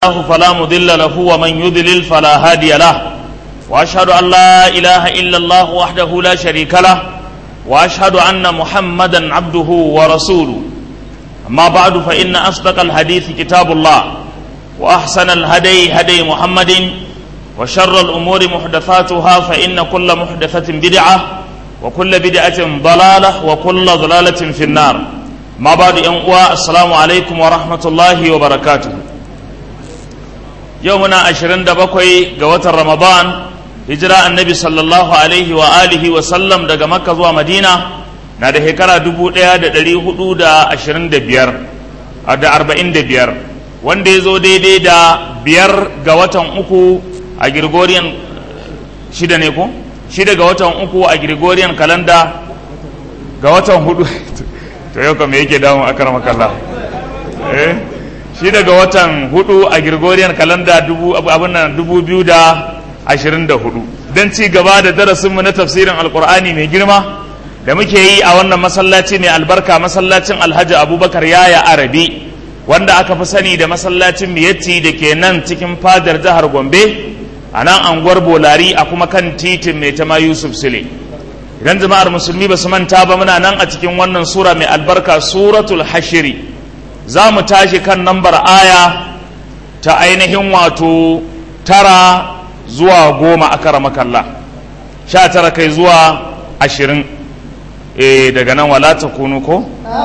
الله فلا مضل له ومن يضلل فلا هادي له واشهد ان لا اله الا الله وحده لا شريك له واشهد ان محمدا عبده ورسوله اما بعد فان اصدق الحديث كتاب الله واحسن الهدي هدي محمد وشر الامور محدثاتها فان كل محدثه بدعه وكل بدعه ضلاله وكل ضلاله في النار ما بعد ان السلام عليكم ورحمه الله وبركاته yau muna ashirin da bakwai ga watan ramadan hijira annabi sallallahu alaihi wa alihi wa sallam daga makka zuwa madina na da shekara dubu ɗaya da ɗari hudu da ashirin da biyar da arba'in da biyar wanda ya zo daidai da biyar ga watan uku a gregorian shida ne ko shida ga watan uku a gregorian kalanda ga watan hudu to yau kam yake damu akar makalla eh shi daga watan hudu a Gregorian kalanda abin nan dubu biyu da ashirin da hudu don ci gaba da darasinmu na tafsirin alkur'ani mai girma da muke yi a wannan masallaci mai albarka masallacin alhaji abubakar yaya arabi wanda aka fi sani da masallacin miyatti da ke nan cikin fadar jihar gombe a nan anguwar bolari a kuma kan titin mai tama yusuf sule idan jama'ar musulmi ba su manta ba muna nan a cikin wannan sura mai albarka suratul hashiri za mu tashi kan nambar aya ta ainihin wato tara zuwa goma a kara makalla sha tara kai zuwa ashirin e daga nan wala ta kunu ko?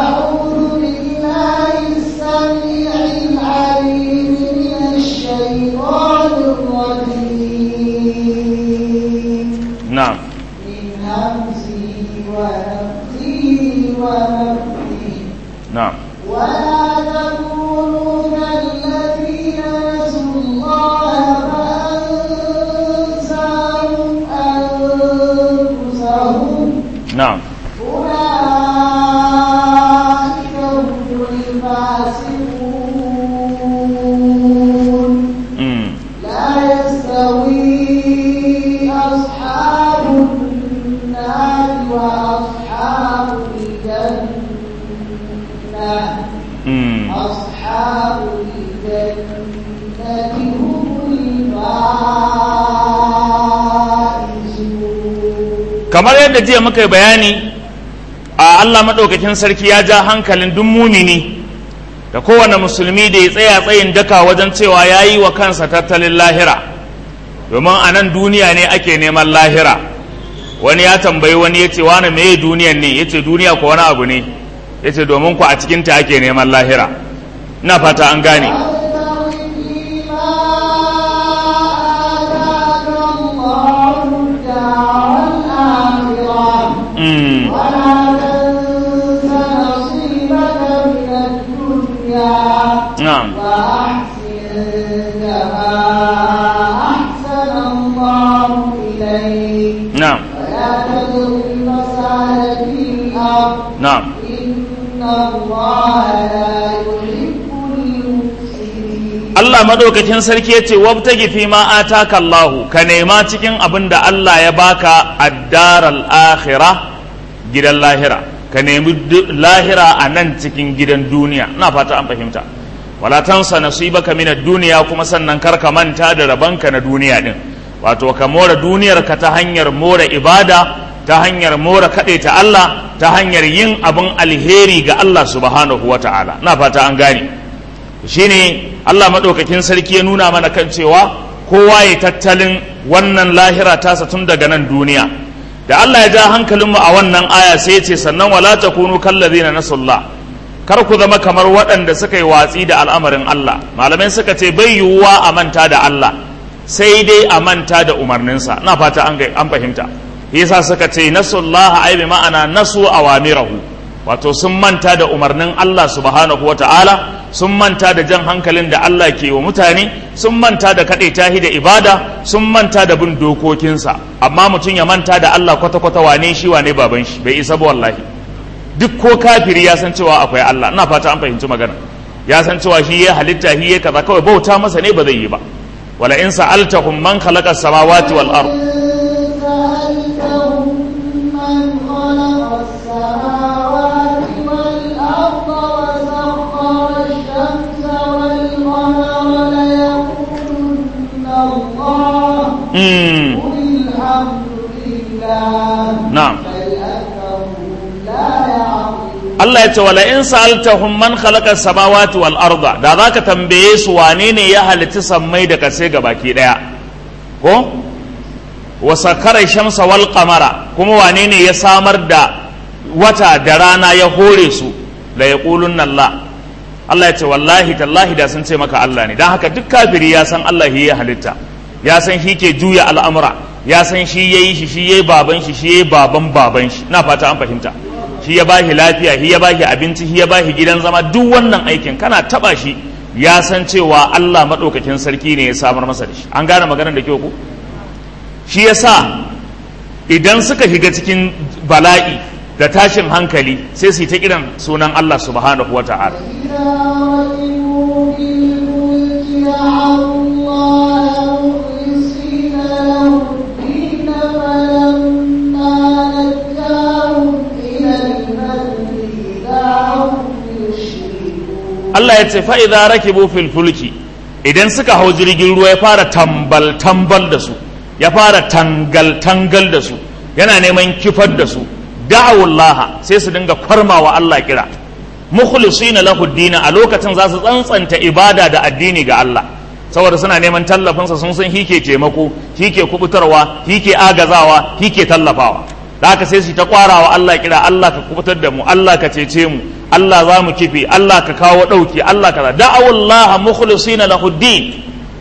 na'am نعم ولا تكونوا كالذين نسوا الله فأنساهم أنفسهم نعم أولئك هم الفاسقون امم لا يستوي أصحاب النار وأصحاب الجنة امم أصحاب الجنة هم الفائزون kamar yadda jiya muka yi bayani a Allah maɗaukakin sarki ya ja hankalin duk mumini da kowane musulmi da ya tsaya tsayin daka wajen cewa ya yi wa kansa tattalin lahira domin a nan duniya ne ake neman lahira wani ya tambayi wani ya ce wani meye duniyan ne ya ce duniya ko wani abu ne ya ce domin ku a cikinta ake neman lahira ina fata an gane وابتغ فيما آتاك الله الدار الآخرة Mm, ولا تنس نصيبك من الدنيا na'am وأحسن كما أحسن الله إليك na'am ولا تبغ الفساد في الأرض na'am إن الله لا يحب المفسدين Allah madaukakin sarki yace wabtagi fi ma ataka Allahu ka nema cikin abin da Allah ya baka ad-daral akhirah gidan lahira ka nemi du- lahira a nan cikin gidan duniya ina fata an fahimta wala tansa nasibaka min ad-dunya kuma sannan kar ka manta da rabanka na duniya din wato ka more duniyar ka ta hanyar more ibada ta hanyar more kaɗe ta Allah ta hanyar yin abin alheri ga Allah subhanahu wata'ala ina fata an gane shine Allah maɗaukakin sarki ya nuna mana kan cewa kowa ya tattalin wannan lahira tasa tun daga nan duniya da Allah ya ja hankalinmu a wannan aya sai ya ce sannan wala takunu kallazina nasullah kar ku zama kamar waɗanda suka yi watsi da al'amarin Allah malamai suka ce bai yiwuwa a manta da Allah sai dai a manta da umarninsa na fata an ga- an fahimta yasa suka ce nasullaha ai bi ma'ana nasu awamirahu wato sun manta da umarnin Allah subhanahu wa ta'ala sun manta da jan hankalin da Allah ke wa mutane sun manta da kaɗai tahi da ibada sun manta da bin dokokinsa amma mutum ya manta da Allah kwata-kwata wane shi wane baban shi bai isa ba wallahi duk ko kafiri ya san cewa akwai Allah ina fata an fahimci magana ya san cewa shi ya halitta shi ya kaza kawai bauta masa ne ba zai yi ba wala in sa'altahum man khalaqa samawati wal ard سألتهم من خلق السماوات والأرض وسخر الشمس والقمر mm. قل الحمد لله na'am بل أكثرهم لا يعقلون Allah ya ce wala in sa'altahum man khalaqa samawati wal arda da zaka tambaye su wane ne ya halitta sammai da kasai baki daya ko wa sakara shamsa wal qamara kuma wane ne ya samar da wata da rana ya hore su la yaqulunna Allah Allah ya ce wallahi tallahi da sun ce maka Allah ne dan haka duk kafiri ya san Allah shi ya halitta ya san shi ke juya al'amura ya san shi yayi shi shi yayi baban shi shi yayi baban baban shi na fata an fahimta shi ya bashi lafiya shi ya bashi abinci shi ya bashi gidan zama duk wannan aikin kana taba shi ya san cewa Allah madaukakin sarki ne ya samar masa da shi an gane maganar da kyau ku shi yasa idan suka shiga cikin bala'i da tashin hankali sai su yi ta kiran sunan Allah subhanahu wa ta'ala إذا ركبوا في الفلك دعوا الله مخلصين له الدين فلما نجاهم إلى البر إذا هم يشركون Allah ya ce fa'iza rakibu fil fulki idan suka hau jirgin ruwa ya fara tambal tambal da su ya fara tangal tangal da su yana neman kifar da su da'awullah sai su dinga kwarmawa Allah kira mukhlisina lahu dina a lokacin za su tsantsanta ibada da addini ga Allah saboda suna neman tallafinsa sun san hike taimako hike kubutarwa hike agazawa hike tallafawa da haka sai su ta kwarawa Allah kira Allah ka kubutar da mu Allah ka cece mu Allah za mu kife Allah ka kawo ɗauki Allah ka da'awullaha mukhlisina lahu din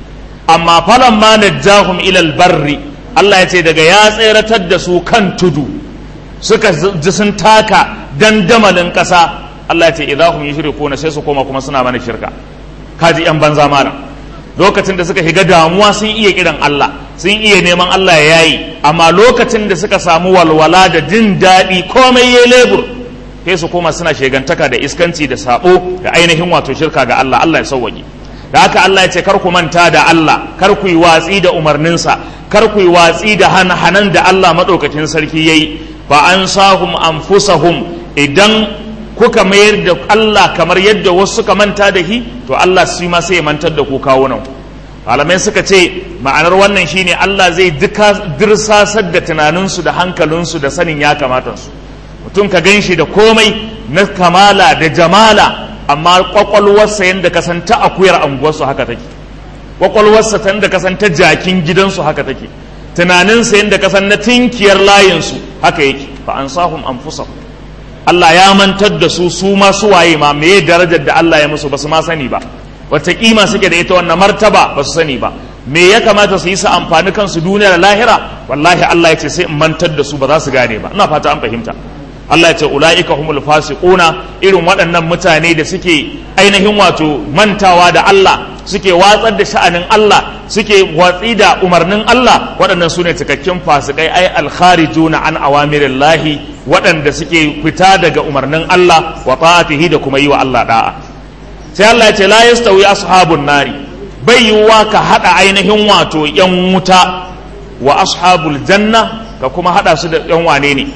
amma falan ma najjahum ila barri Allah ya ce daga ya tseratar da su kan tudu suka ji sun taka dandamalin ƙasa Allah ya ce idahum yushrikuna sai su koma kuma suna mana shirka kaji yan banza mara lokacin da suka shiga damuwa sun iya kiran Allah sun iya neman Allah ya yayi amma lokacin da suka samu walwala da jin daɗi komai ya lebur sai su koma suna shegantaka da iskanci da sabo da ainihin wato shirka ga Allah Allah ya sauwaje da haka Allah ya ce kar ku manta da Allah kar ku yi watsi da umarninsa kar ku yi watsi da hanan da Allah madaukakin sarki yayi fa ansahum anfusahum idan kuka mayar da Allah kamar yadda wasu suka manta da shi to Allah shi ma sai ya mantar da ku kawunan malamai suka ce ma'anar wannan shine Allah zai duka dirsasar da tunaninsu da hankalinsu da sanin ya kamata su mutum ka gan shi da komai na kamala da jamala amma kwakwalwarsa yadda ka san ta akuyar anguwarsu haka take kwakwalwarsa ta yadda ka san ta jakin gidansu haka take tunaninsa yadda ka san na tinkiyar layinsu haka yake fa an sahum anfusahum Allah ya mantar da su su ma su waye ma meye darajar da Allah ya musu ba su ma sani ba wata kima suke da ita wannan martaba ba su sani ba me ya kamata su yi su amfani kansu duniya da lahira wallahi Allah ya ce sai in mantar da su ba za su gane ba ina fata an fahimta Allah ya ce ula'ika humul fasiquna irin waɗannan mutane da suke ainihin wato mantawa da Allah suke watsar da sha'anin Allah suke watsi da umarnin Allah waɗannan su ne cikakken fasikai ai alkharijuna an awamirillahi waɗanda suke fita daga umarnin Allah wa ta'atihi da kuma yi wa Allah da'a sai Allah ya ce la yastawi ashabun nari bai yiwuwa ka haɗa ainihin wato yan wuta wa ashabul janna ka kuma haɗa su da yan wane ne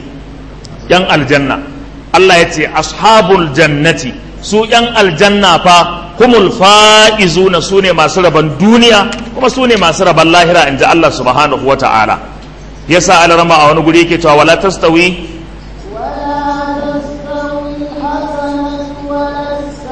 yan aljanna Allah ya ce ashabul jannati su yan aljanna fa humul fa'izuna su ne masu rabon duniya kuma su ne masu rabon lahira in ji Allah subhanahu wa ta'ala yasa alarama a wani guri yake cewa wala tastawi ولا تستوي الحسنة ولا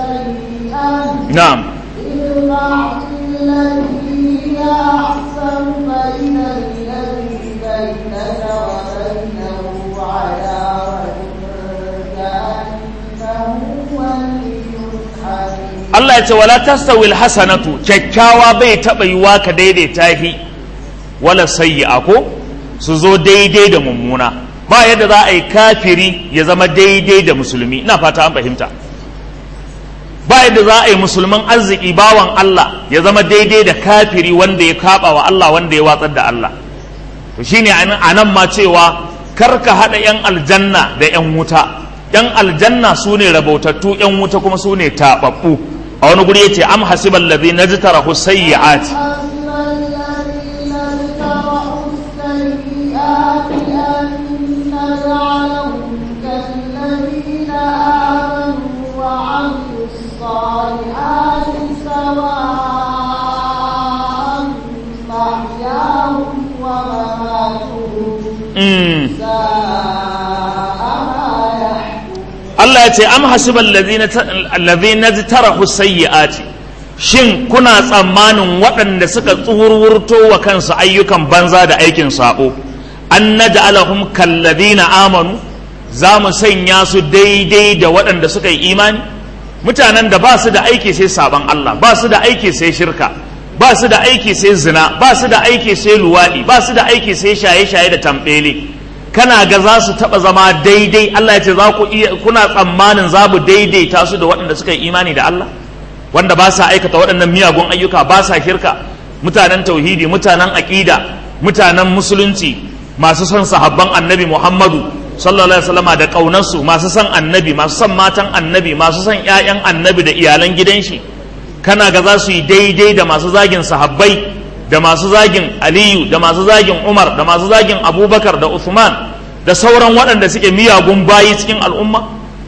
السيئة na'am ادفع بالتي هي أحسن فإن الذي بينك وبينه عداوة كأنه ولي حميم Allah ya ce wala tastawi alhasanatu kyakkyawa bai taba yiwa ka daidaita shi wala sayyi'a ko su zo daidai da mummuna ba yadda za a yi kafiri ya zama daidai da musulmi ina fata an fahimta ba yadda za a yi musulman arziki bawan Allah ya zama daidai da kafiri wanda ya kaba wa Allah wanda ya watsar da Allah to shine a nan ma cewa kar ka haɗa 'yan aljanna da 'yan wuta 'yan aljanna su ne rabautattu 'yan wuta kuma su ne taɓaɓɓu a wani guri ya ce am hasiban ladhi najtarahu sayyi'ati حسب الذين اجترحوا السيئات أن نجعلهم كالذين آمنوا وعملوا الصالحات سواء محياهم mm. ساء ما يحكمون Allah ya ce am hasibal ladhina tarahu sayyi'ati shin kuna tsammanin waɗanda suka tsurwurto wa kansu ayyukan banza da aikin sabo an naj'alahum kalladhina amanu za mu sanya su daidai da waɗanda suka yi imani mutanen da ba su da aiki sai saban Allah ba su da aiki sai shirka ba su da aiki sai zina ba su da aiki sai luwaɗi ba su da aiki sai shaye-shaye da tambele kana ga za su taɓa zama daidai Allah ya ce za ku iya kuna tsammanin za mu daidaita su da waɗanda suka yi imani da Allah wanda ba sa aikata waɗannan miyagun ayyuka ba sa shirka mutanen tauhidi mutanen aƙida mutanen musulunci masu son sahabban annabi Muhammadu sallallahu alaihi wasallama da ƙaunarsu masu son annabi masu son matan annabi masu son ƴaƴan annabi da iyalan gidan shi kana ga za su yi daidai da masu zagin sahabbai da masu zagin aliyu da masu zagin umar da masu zagin abubakar da usman da sauran waɗanda suke miyagun bayi cikin al'umma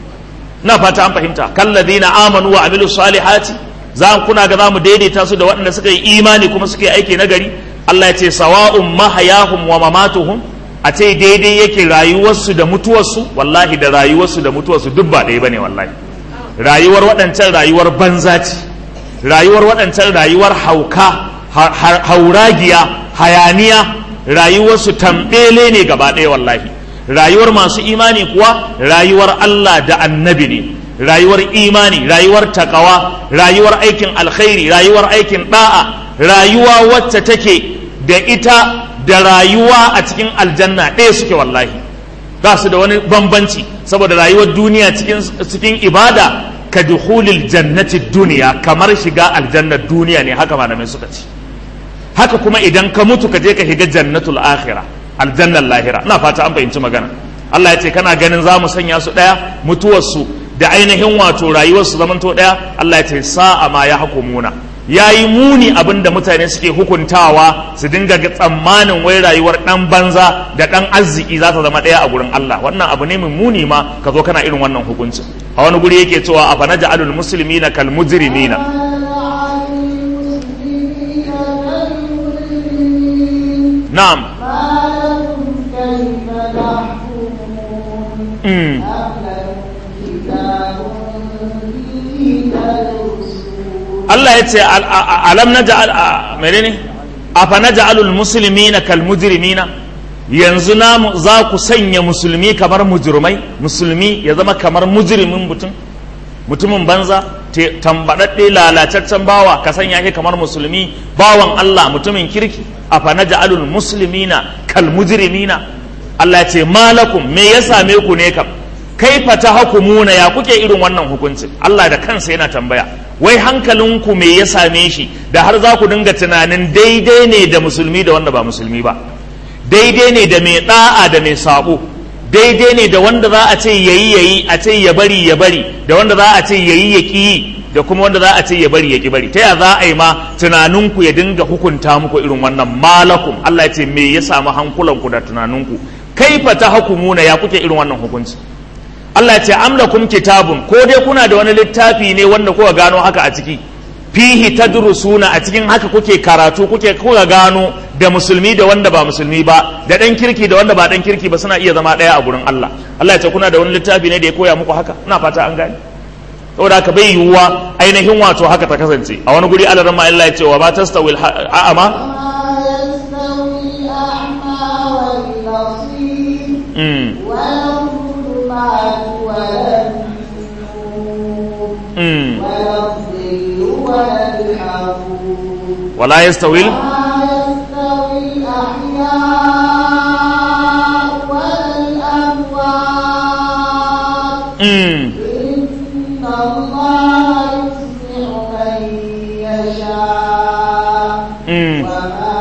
na fata an fahimta kalladina amanu wa amilu salihati za kuna ga za mu daidaita su da waɗanda suka yi imani kuma suka yi aiki na gari Allah ya ce sawa'un mahayahum wa mamatuhum a ce daidai yake rayuwarsu da mutuwarsu wallahi da rayuwarsu da mutuwarsu duk ba ɗaya bane wallahi rayuwar waɗancan rayuwar banza ce rayuwar waɗancan rayuwar hauka hauragiya hayaniya rayuwarsu tambele ne gaba ɗaya wallahi rayuwar masu imani kuwa rayuwar Allah da annabi ne rayuwar imani rayuwar takawa rayuwar aikin alkhairi rayuwar aikin da'a rayuwa wacce take da ita da rayuwa a cikin aljanna ɗaya suke wallahi ba su da wani bambanci saboda rayuwar duniya cikin, cikin ibada ka duhulil jannati duniya kamar shiga aljannar duniya ne haka malamai suka ce haka kuma idan ka mutu ka je ka shiga jannatul akhira aljannar lahira ina fata an fahimci magana Allah ya ce kana ganin za mu sanya su ɗaya mutuwarsu da ainihin wato rayuwarsu zamanto ɗaya Allah ya ce sa'a ma ya hukumuna ya yi muni abin da mutane suke hukuntawa su dinga ga tsammanin wai rayuwar ɗan banza da ɗan arziki za ta zama ɗaya a gurin Allah wannan abu ne mai muni ma ka zo kana irin wannan hukuncin a wani guri yake cewa a fana ja'alul muslimina kal mujrimina na'am mm. Allah ya ce alam na ja'al menene afa na ja'alul muslimina kal mujrimina yanzu na za ku sanya musulmi kamar mujrimai musulmi ya zama kamar mujrimin mutum mutumin banza tambadadde lalataccen bawa ka sanya shi kamar musulmi bawan Allah mutumin kirki afa na ja'alul muslimina kal mujrimina Allah ya ce malakum me ya same ku ne kam kaifa ta hukumuna ya kuke irin wannan hukuncin Allah da kansa yana tambaya wai hankalinku me ya same shi da har za ku dinga tunanin daidai ne da musulmi da wanda ba musulmi ba daidai ne da mai da'a da mai sabo daidai ne da wanda za a ce yayi yayi a ce ya bari ya bari da wanda za a ce yayi ya ki da kuma wanda za a ce ya bari ya ki bari ta ya za a yi ma tunaninku ya dinga hukunta muku irin wannan malakum Allah ya ce me ya samu hankulanku da tunaninku kaifa ta hukumuna ya kuke irin wannan hukunci Allah ce amlakum kitabun ko dai kuna da wani littafi ne wanda kuka gano haka a ciki fihi tadrusuna a cikin haka kuke karatu kuke kuka gano da musulmi da wanda ba musulmi ba da dan kirki da wanda ba dan kirki ba suna iya zama daya a gurin Allah Allah ya ce kuna da wani littafi ne da ya koya muku haka ina fata an gane saboda haka bai yiwuwa ainihin wato haka ta kasance a wani guri Allah ma Allah ya ce wa ba tastawil a'ama mm. Mm. ولا يستوي mm. إن الله يسمع من يشاء mm. وما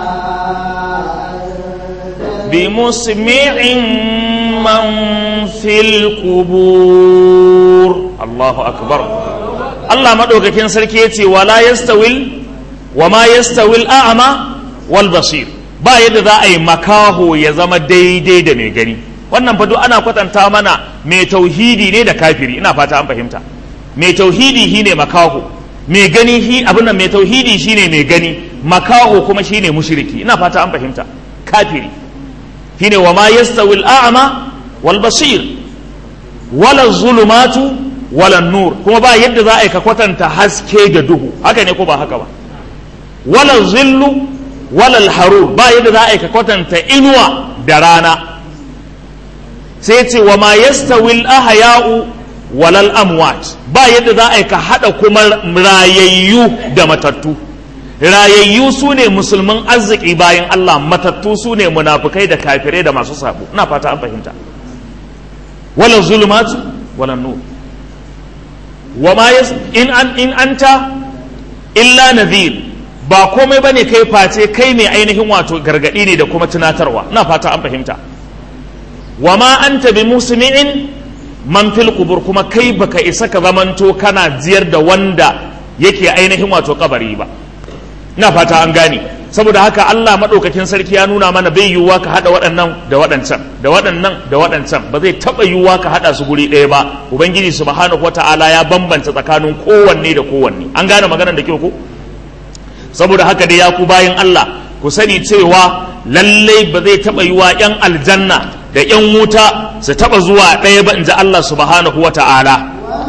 أنت بمسمع من في القبور الله أكبر Allah maɗaukakin sarki ya ce wala yastawil wa ma yastawil a'ama wal basir ba yadda za a yi makaho ya zama daidai da mai gani wannan fa duk ana kwatanta mana mai tauhidi ne da kafiri ina fata an fahimta mai tauhidi shine makaho mai gani shi abin nan mai tauhidi shine mai gani makaho kuma shine mushriki ina fata an fahimta kafiri shine wa ma yastawi al-a'ma wal basir wala zulumatu wala nur kuma ba yadda za a yi ka kwatanta haske da duhu haka ne ko ba haka ba wala zillu wala harur ba yadda za a yi ka kwatanta inuwa da rana sai ce wa ma yastawi al-ahya'u walal amwat ba yadda za a yi ka hada kuma rayayyu da matattu rayayyu su ne musulman arziki bayan Allah matattu su ne munafukai da kafirai da masu sabo ina fata an fahimta wala zulumatu wala nur wa ma in an in anta illa nadhir ba komai bane kai face kai mai ainihin wato gargadi ne da kuma tunatarwa ina fata an fahimta wa ma anta bi musmi'in man fil qubur kuma kai baka isa ka zamanto kana jiyar da wanda yake ainihin wato kabari ba ina fata an gane saboda haka Allah madaukakin sarki ya nuna mana bai yiwuwa ka hada waɗannan da waɗancan da waɗannan da waɗancan ba zai taɓa yiwuwa ka hada su guri ɗaya ba ubangiji subhanahu wata'ala ya bambanta tsakanin kowanne da kowanne an gane maganar da kyau ko saboda haka dai ya ku bayan Allah ku sani cewa lallai ba zai taɓa yiwuwa yan aljanna da yan wuta su taɓa zuwa ɗaya ba in ji Allah subhanahu wata'ala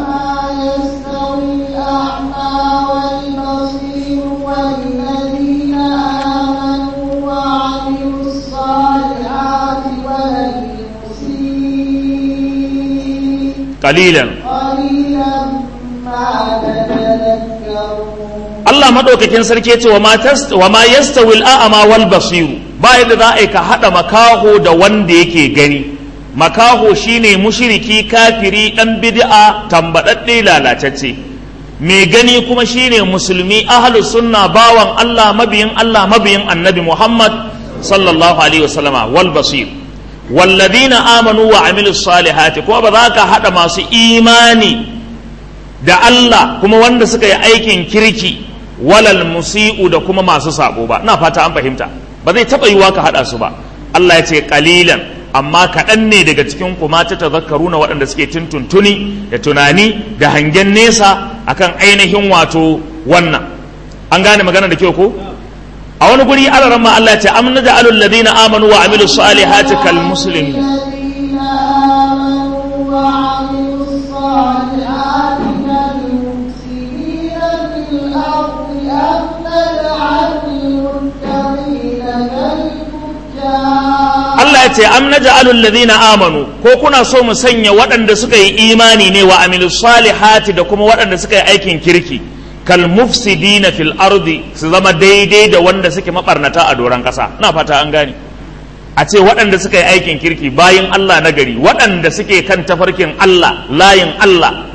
قليلا Allah maɗaukakin sarki ce wa ma yastawi al'ama wal basiru ba yadda za a yi ka haɗa makaho da wanda yake gani makaho shine mushiriki kafiri ɗan bid'a tambaɗaɗɗe lalatacce mai gani kuma shine musulmi ahlu sunna bawan Allah mabiyin Allah mabiyin annabi Muhammad sallallahu alaihi wasallama wal basir walladina amanu wa amilu salihati kuma ba za ka haɗa masu imani da Allah kuma wanda suka yi aikin kirki walal musi'u da kuma masu sabo ba ina fata an fahimta ba zai taɓa yiwa ka haɗa su ba Allah ya ce kalilan amma kaɗan ne daga cikin kuma ta tazakkaruna waɗanda suke tuntuntuni da tunani da hangen nesa akan ainihin wato wannan an gane magana da kyau ko a wani guri alaran ma Allah ce amna da alul ladina amanu wa amilu salihati kal muslimin Allah ya ce am naj'alul ladina amanu ko kuna so mu sanya waɗanda suka yi imani ne wa amilu salihati da kuma waɗanda suka yi aikin kirki kal mufsidina fil ardi su zama daidai da wanda suke mabarnata a doron ƙasa ina fata an gane a ce waɗanda suka yi aikin kirki bayin Allah na gari waɗanda suke kan tafarkin Allah layin Allah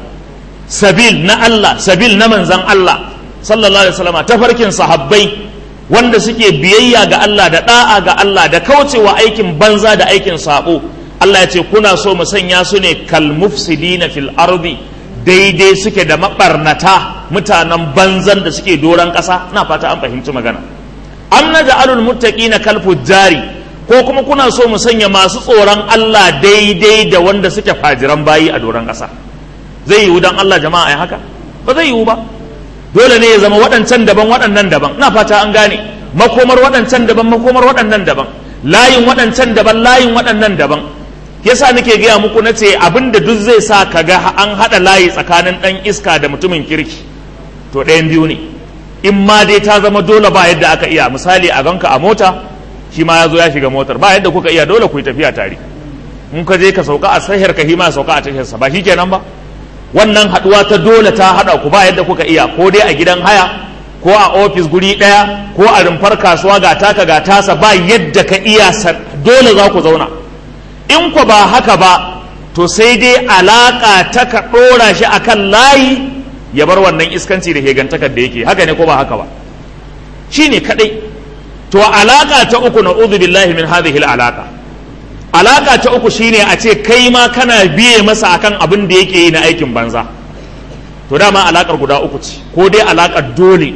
sabil na Allah sabil na manzan Allah sallallahu alaihi wasallam tafarkin sahabbai wanda suke biyayya ga Allah da da'a ga Allah da kaucewa aikin banza da aikin sabo Allah ya ce kuna so mu sanya su ne kal mufsidina fil ardi daidai suke da mabarnata mutanen banzan da suke doron ƙasa na fata an fahimci magana am naj'alul muttaqina kal fujjari ko kuma kuna so mu sanya masu tsoron Allah daidai da wanda suke fajiran bayi a doron ƙasa zai yiwu dan Allah jama'a ya haka ba zai yiwu ba dole ne ya zama waɗancan daban waɗannan daban na fata an gane makomar waɗancan daban makomar waɗannan daban layin waɗancan daban layin waɗannan daban yasa nake gaya muku na ce abin da duk zai sa ka ga an haɗa layi tsakanin ɗan iska da mutumin kirki to ɗayan biyu ne in ma dai ta zama dole ba yadda aka iya misali a ganka a mota shi ma ya zo ya shiga motar ba yadda kuka iya dole ku yi tafiya tare in ka je ka sauka a sahiyar ka hima sauka a tashiyarsa ba shi kenan ba wannan haɗuwa ta dole ta haɗa ku ba yadda kuka iya ko dai a gidan haya ko a ofis guri ɗaya ko a rumfar kasuwa ga taka ga tasa ba yadda ka iya dole za ku zauna in ku ba haka ba to sai dai alaƙa ta ka ɗora shi akan layi ya bar wannan iskanci da hegantakar da yake haka ne ko ba haka ba shi ne kaɗai to alaƙa ta uku na billahi min hadhihi alaƙa alaƙa ta uku shine a ce kai ma kana biye masa akan abin da yake yi na aikin banza to dama alaƙar guda uku ce ko dai alaƙar dole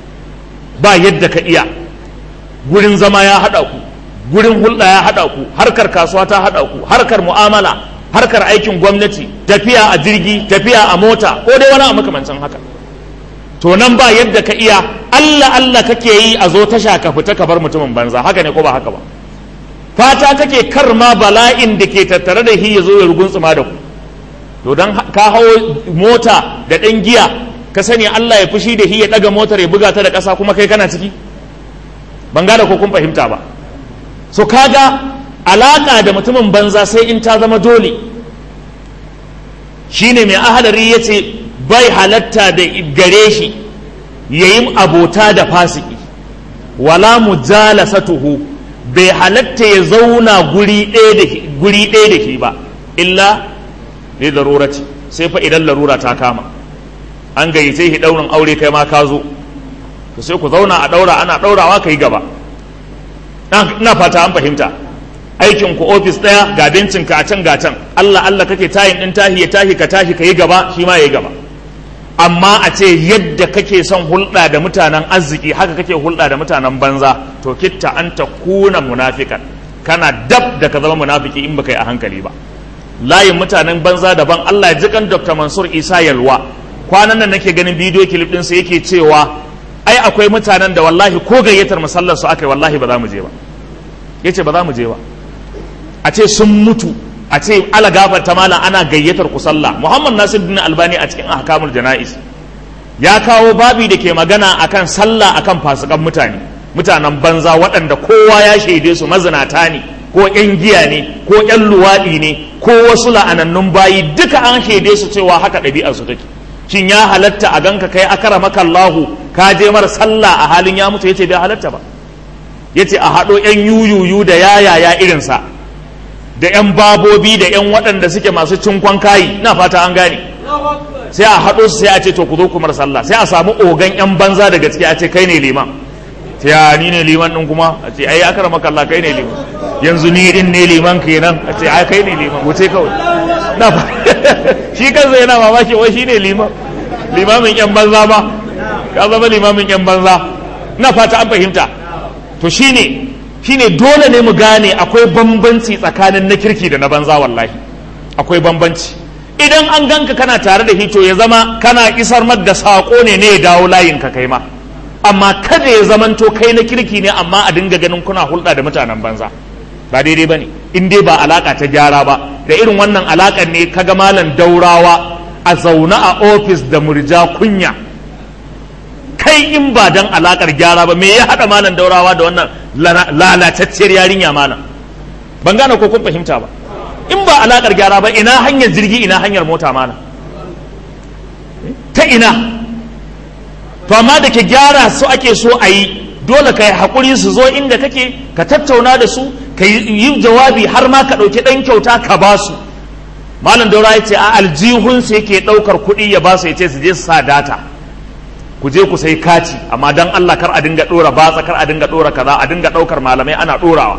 ba yadda ka iya gurin zama ya haɗa ku gurin hulɗa ya haɗa ku harkar kasuwa ta haɗa ku harkar mu'amala harkar aikin gwamnati tafiya a jirgi tafiya a mota ko dai wani a makamancin haka to nan ba yadda ka iya Allah Allah kake yi a zo tasha ka fita ka bar mutumin banza haka ne ko ba haka ba fata kake kar ma bala'in da ke tattare da shi ya zo ya ruguntsuma da ku to dan ka hawo mota da ɗan giya ka sani Allah ya fushi da shi ya ɗaga motar ya buga ta da ƙasa kuma kai kana ciki ban gane ko kun fahimta ba so kaga alaka da mutumin banza sai in ta zama dole shine mai ahadari ya ce bai halatta da gare shi ya yi abota da fasiki wala mujalasatuhu bai halatta ya zauna guri ɗaya da shi ba illa ne darurati sai fa idan larura ta kama an gayyace shi ɗaurin aure kai ma ka zo to sai ku zauna a ɗaura ana ɗaurawa ka yi gaba ina fata an fahimta aikin ku ofis ɗaya ga bencin ka a can ga can Allah Allah kake tayin ɗin tahi ya tahi ka tashi ka yi gaba shi ma ya yi gaba amma a ce yadda kake son hulɗa da mutanen arziki haka kake hulɗa da mutanen banza to kitta an ta kuna munafikan kana dab da ka zama munafiki in baka yi a hankali ba layin mutanen banza daban Allah ya jikan Dr. Mansur Isa Yalwa kwanan nan nake ganin bidiyo kilif ɗinsa yake cewa ai akwai mutanen da wallahi ko gayyatar musallar su aka yi wallahi ba za mu je ba yace ba za mu je ba a ce sun mutu a ce ala gafarta malam ana gayyatar ku sallah muhammad nasir bin albani a cikin ahkamul jana'is ya kawo babi da ke magana akan sallah akan fasikan mutane mutanen banza waɗanda kowa ya shaide su mazinata ne ko yan giya ne ko yan luwaɗi ne ko wasu la'anannun bayi duka an shaide su cewa haka ɗabi'ar su take shin ya halatta a ganka kai akara maka Allahu ka je mar sallah a halin ya mutu yace bai halatta ba yace a haɗo yan yuyuyu da yayaya irinsa da 'yan babobi da 'yan waɗanda suke masu cinkon kayi na fata an gane sai a haɗo su sai a ce to ku zo kumar sallah sai a samu ogan 'yan banza da gaske a ce kai ne liman sai ya ni ne liman ɗin kuma a ce ai akara maka Allah kai ne liman yanzu ni din ne liman kenan a ce ai kai ne liman wuce kawai na fa shi kansa yana mamaki wai shi ne liman limamin 'yan banza ma ka zama limamin 'yan banza na fata an fahimta to shine shine dole ne mu gane akwai bambanci tsakanin na kirki da na banza wallahi akwai bambanci idan an ganka kana tare da hito ya zama kana isar mar da saƙo ne ne ya dawo layin ka kai ma amma kada ya zamanto kai na kirki ne amma a dinga ganin kuna hulɗa da mutanen banza ba daidai ba ne in dai ba alaka ta gyara ba da irin wannan alakan ne kaga malam daurawa a zaune a ofis da murja kunya kai in ba dan alakar gyara ba me ya hada malam daurawa da wannan lalatacciyar yarinya malam ban gane ko kun fahimta ba in ba alakar gyara ba ina hanyar jirgi ina hanyar mota malam ta ina to amma da ke gyara su ake so a yi dole ka yi haƙuri su zo inda kake ka tattauna da su ka yi jawabi har ma ka ɗauki ɗan kyauta ka ba su malam daura ya ce a aljihunsu yake ɗaukar kuɗi ya ba su ya ce su je su sa data ku je ku sai kati amma dan Allah kar a dinga dora batsa kar a dinga dora kaza a dinga daukar malamai ana dorawa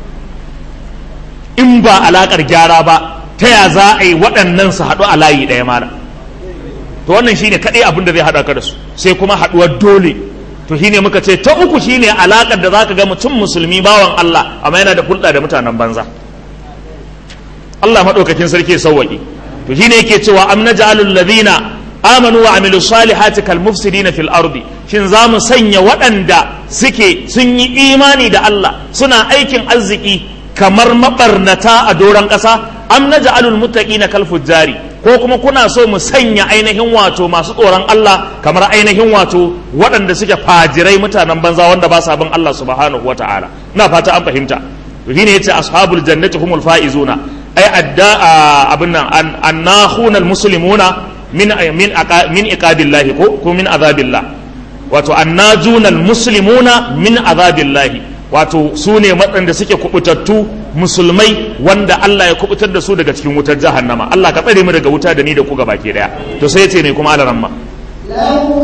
in ba alakar gyara ba ta ya za a yi waɗannan su haɗu a layi ɗaya malam to wannan shine kaɗai abin da zai haɗa ka da su sai kuma haɗuwar dole to shine muka ce ta uku shine alakar da zaka ga mutum musulmi bawan Allah amma yana da hulɗa da mutanen banza Allah maɗaukakin sarki sauwaƙi to shine yake cewa am naj'alul ladina amanu wa amilu salihati kal mufsidina fil ardi shin za mu sanya waɗanda suke sun yi imani da Allah suna aikin arziki kamar mabarnata a doron ƙasa am naj'alul muttaqina kal fujjari ko kuma kuna so mu sanya ainihin wato masu tsoron Allah kamar ainihin wato waɗanda suke fajirai mutanen banza wanda ba sa bin Allah subhanahu wata'ala ina fata an fahimta to shine yace ashabul jannati humul faizuna ai adda abin nan annahuna almuslimuna min min min iqabillahi ko ko min azabillah wato annajuna almuslimuna min azabillahi wato su ne waɗanda suke kubutattu musulmai wanda Allah ya kubutar da su daga cikin wutar jahannama Allah ka tsare mu daga wuta da ni da ku gaba ke daya to sai yace ne kuma alaramma لو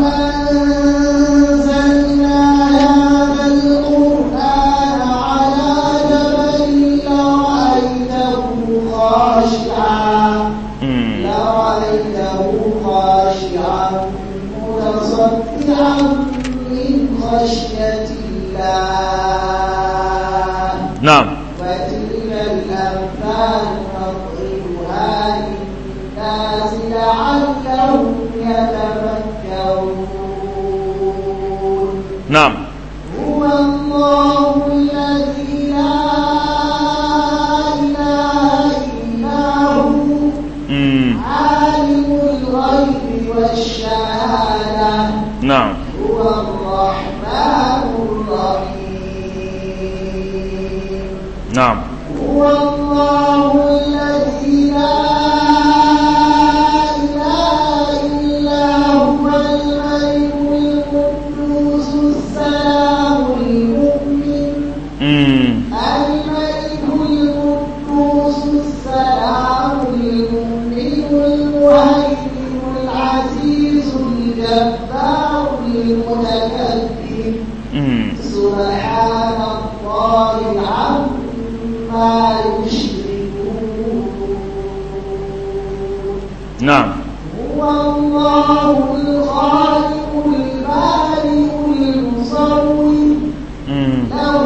أنزلنا هذا القرآن على جبل لرأيته خاشعا لرأيته خاشعا متصدعا من خشية الله na'am وتلك الأمثال نضربها للناس لعلهم يتفكرون na'am هو الله الذي لا na'am هو الله الذي لا إله إلا هو الملك القدوس السلام المؤمن mm. الملك القدوس السلام المؤمن المهيمن العزيز الجبار المتكبر Mm. سبحان الله عما يشركون na'am هو الله الخالق البارئ المصور mm. له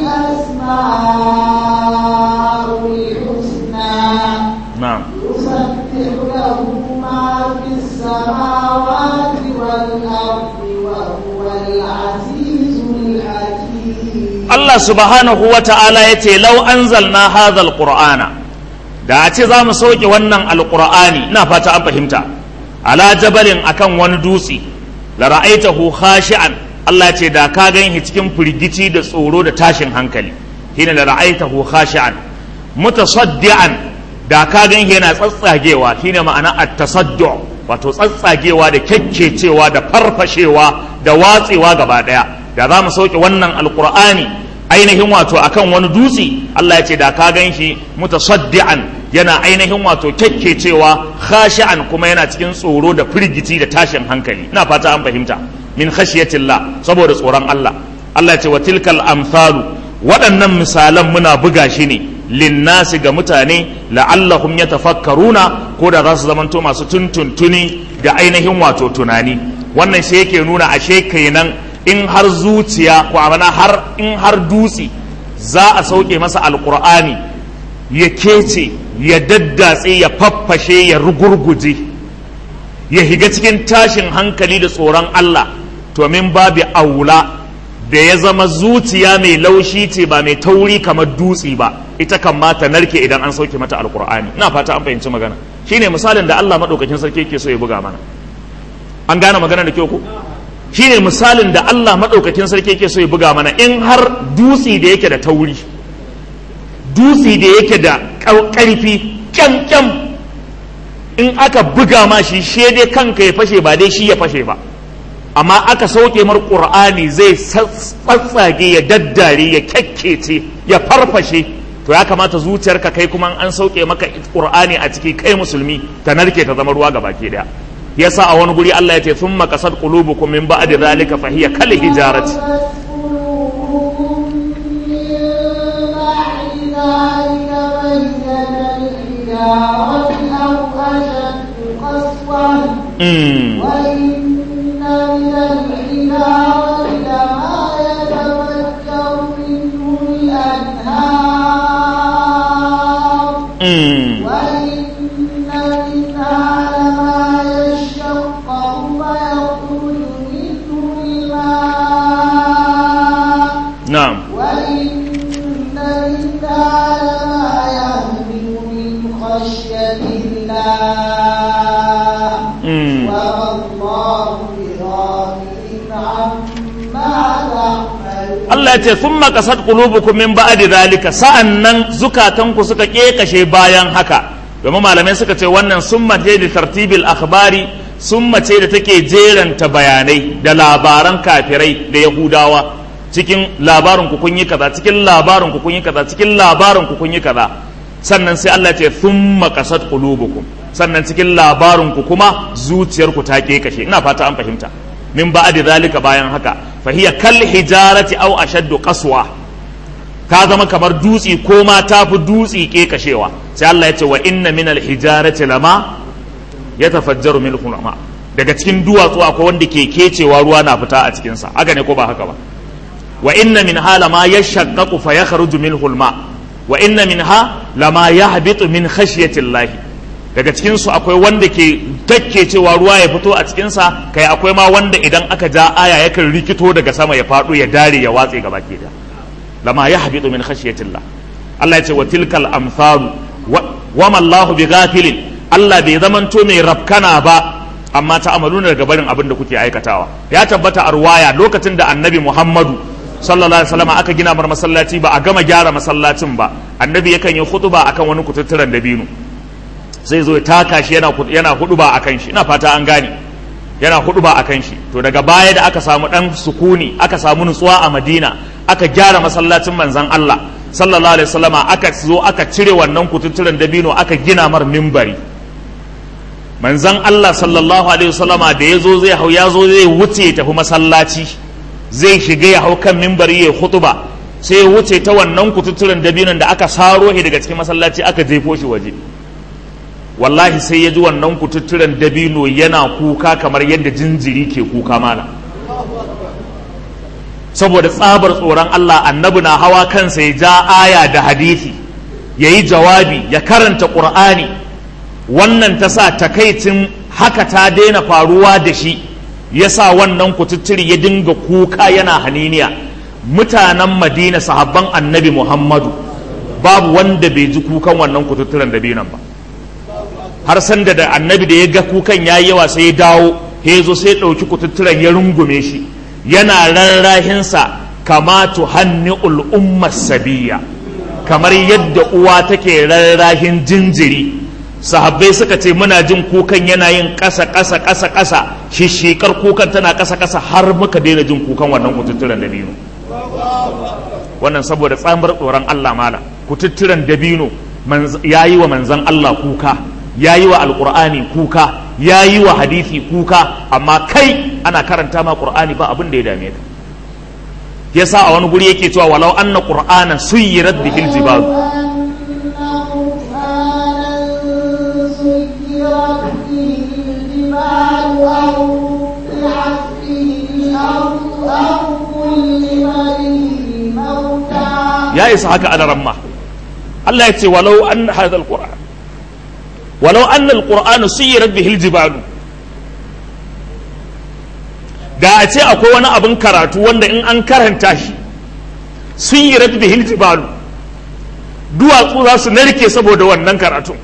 الأسماء الحسنى na'am يسبح له ما في السماوات والأرض وهو العزيز الحكيم Allah subhanahu wa ta'ala ya ce lau anzalna hadhal qur'ana da a ce za mu sauke wannan alqur'ani ina fata an fahimta ala jabalin akan wani dutse la ra'aitahu khashi'an Allah ce da ka ganshi cikin firgici da tsoro da tashin hankali hina la ra'aitahu khashi'an mutasaddian da ka ganshi yana tsatsagewa shine ma'ana at-tasaddu wato tsatsagewa da kyakkecewa da farfashewa da watsewa gaba daya da za mu sauke wannan alkur'ani ainihin wato akan wani dutse Allah ya ce da ka gan shi mutasaddian yana ainihin wato kyakkecewa khashi'an kuma yana cikin tsoro da firgici da tashin hankali ina fata an fahimta min khashiyatillah saboda tsoron Allah Allah ya ce wa tilkal amsalu waɗannan misalan muna buga shi ne linnasi ga mutane la'allahum yatafakkaruna ko da za su zamanto masu tuntuntuni da ainihin wato tunani wannan shi yake nuna ashe kenan in har zuciya ko amana har in har dutse za a sauke masa alkur'ani ya kece ya daddatse ya faffashe ya rugurguje ya higa cikin tashin hankali da tsoron Allah to min babu aula da ya zama zuciya mai laushi ce ba mai tauri kamar dutse ba ita kan ma ta narke idan an sauke mata alkur'ani ina fata an fahimci magana shine misalin da Allah madaukakin sarki yake so ya buga mana an gane magana da kyau ko shine misalin da Allah maɗaukakin sarki yake so ya buga mana in har dutse da yake da tauri dutse da yake da ƙarfi kyamkyam in aka buga ma shi she dai kanka ya fashe ba dai shi ya fashe ba amma aka sauke mar ƙur'ani zai tsatsage ya daddare ya kyakkece ya farfashe to ya kamata zuciyarka kai kuma an sauke maka ƙur'ani a ciki kai musulmi ta narke ta zama ruwa gabaki daya yasa a wani guri Allah ya ce thumma qasad qulubukum min ba'di zalika fa hiya kal hijarati mm. وإن من الحجارة لما يتفجر منه الأنهار mm. وإن منها لما يشقق ويخرج منه الماء na'am وإن منها لما يهبط من خشية الله mm. وما الله بغافل عما تعملون Allah ya ce thumma qasad qulubukum min ba'di zalika sa'annan zukatanku suka kekashe bayan haka domin malamai suka ce wannan summa ce da tartibil akhbari summa ce da take jeranta bayanai da labaran kafirai da yahudawa cikin labarin ku kun yi kaza cikin labarin ku kun yi kaza cikin labarin ku kun yi kaza sannan sai Allah ya ce thumma qasad qulubukum sannan cikin labarin ku kuma zuciyarku ta kekashe ina fata an fahimta min ba'di zalika bayan haka fa hiya kal hijarati aw ashaddu qaswa ka zama kamar dutse ko ma tafi dutse ke kashewa sai Allah ya ce wa inna min al hijarati lama yatafajjaru min ma daga cikin duwatsu akwai wanda ke kecewa ruwa na fita a cikin sa haka ne ko ba haka ba wa inna min ha lama yashaqqaqu fa yakhruju minhu al ma wa inna min ha lama yahbitu min khashyati Allah daga cikinsu akwai wanda ke takke cewa ruwa ya fito a cikinsa kai akwai ma wanda idan aka ja aya yakan rikito daga sama ya faɗo ya dare ya watse gaba ke da lama ya habitu min khashiyatillah Allah ya ce wa tilkal amsalu wa ma Allahu bi ghafilin Allah bai zamanto mai rafkana ba amma ta amaluna daga barin abin da kuke aikatawa ya tabbata a ruwaya lokacin da annabi Muhammadu sallallahu alaihi wasallam aka gina mar masallaci ba a gama gyara masallacin ba annabi yakan yi khutba akan wani kututturen dabino zai zo ya taka shi yana yana huduba akan shi ina fata an gane yana huduba akan shi to daga baya da aka samu dan sukuni aka samu nutsuwa a Madina aka gyara masallacin manzon Allah sallallahu alaihi wasallama aka zo aka cire wannan kututturen dabino aka gina mar mimbari manzon Allah sallallahu alaihi wasallama da yazo zai hau ya zo zai wuce ya tafi masallaci zai shiga ya hau kan mimbari ya hutuba sai ya wuce ta wannan kututturen dabinon da aka saro shi daga cikin masallaci aka jefo shi waje wallahi sai ya ji wannan kututturen dabino yana kuka kamar yadda jinjiri ke kuka mana saboda tsabar tsoron Allah annabi na hawa kansa ya ja aya da hadisi ya yi jawabi ya karanta ƙur'ani wannan ta sa takaicin haka ta daina faruwa da shi ya sa wannan kututturi ya dinga kuka yana haniniya mutanen madina sahabban annabi muhammadu babu wanda bai ji kukan wannan kututturen da binan ba har sanda da annabi da ya ga kukan ya yi yawa sai ya dawo ya zo sai ya ɗauki kututturen ya rungume shi yana rarrahinsa kama tuhanni ul'ummar sabiya kamar yadda uwa take rarrahin jinjiri sahabbai suka ce muna jin kukan yana yin ƙasa ƙasa ƙasa ƙasa shishikar kukan tana ƙasa ƙasa har muka daina jin kukan wannan kututturen dabino wannan saboda tsamar tsoron Allah mala kututturen dabino ya yi wa manzan Allah kuka ya yi wa alƙur'ani kuka ya yi wa hadisi kuka amma kai ana karanta ma ƙur'ani ba abin da ya dame ka yasa a wani guri yake cewa walau anna qur'ana suyirat bihil jibal ya isa haka ana ramma Allah ya ce walau an hadha alquran walau anna alquran suyirat bihil jibal da a ce akwai wani abin karatu wanda in an karanta shi sun yi bihil jibalu duwatsu za su narke saboda wannan karatun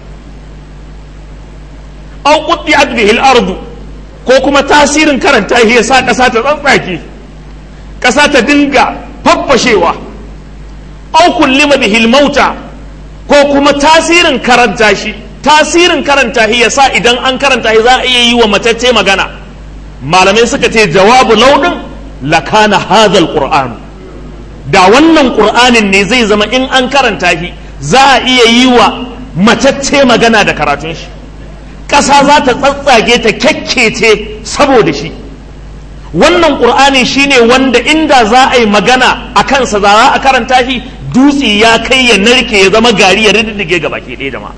an kuɗi bihil ardu ko kuma tasirin karanta shi ya sa ƙasa ta tsantsake ƙasa ta dinga faffashewa an kullima bihil mauta ko kuma tasirin karanta shi tasirin karanta shi ya sa idan an karanta shi za a iya yi wa matacce magana malamai suka ce jawabu launin lakana hadhal qur'an da wannan qur'anin ne zai zama in an karanta shi za a iya yi wa matacce magana da karatun shi ƙasa za ta tsatsage ta kyakkece saboda shi wannan qur'ani shine wanda inda za a yi magana a kansa za a karanta shi dutse ya kai ya narke ya zama gari ya riddige ga baki ɗaya da ma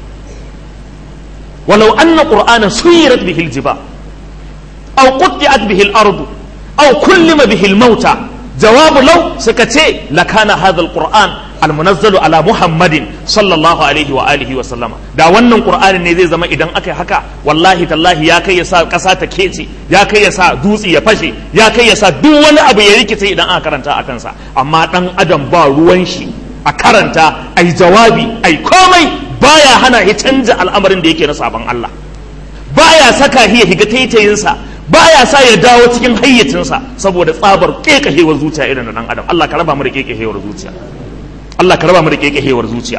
walau anna qur'ana suyirat bihil jibal أو قطعت به الأرض أو كلم به الموتى جواب لو سكتي لكان هذا القرآن المنزل على محمد صلى الله عليه وآله وسلم دا wannan qur'anin ne zai zama idan aka yi haka wallahi tallahi ya kai ya sa kasa ta kece ya kai ya sa dutse ya fashe ya kai ya sa duk wani abu ya rikice idan aka karanta a kansa amma dan adam ba ruwan shi a karanta ai jawabi ai komai baya hana ya canja al'amarin da yake na sabon Allah baya saka hiya higa taitayinsa baya sa ya dawo cikin hayyacinsa saboda tsabar kekahewar zuciya irin da dan adam Allah ka raba mu da kekahewar zuciya Allah ka raba mu da kekahewar zuciya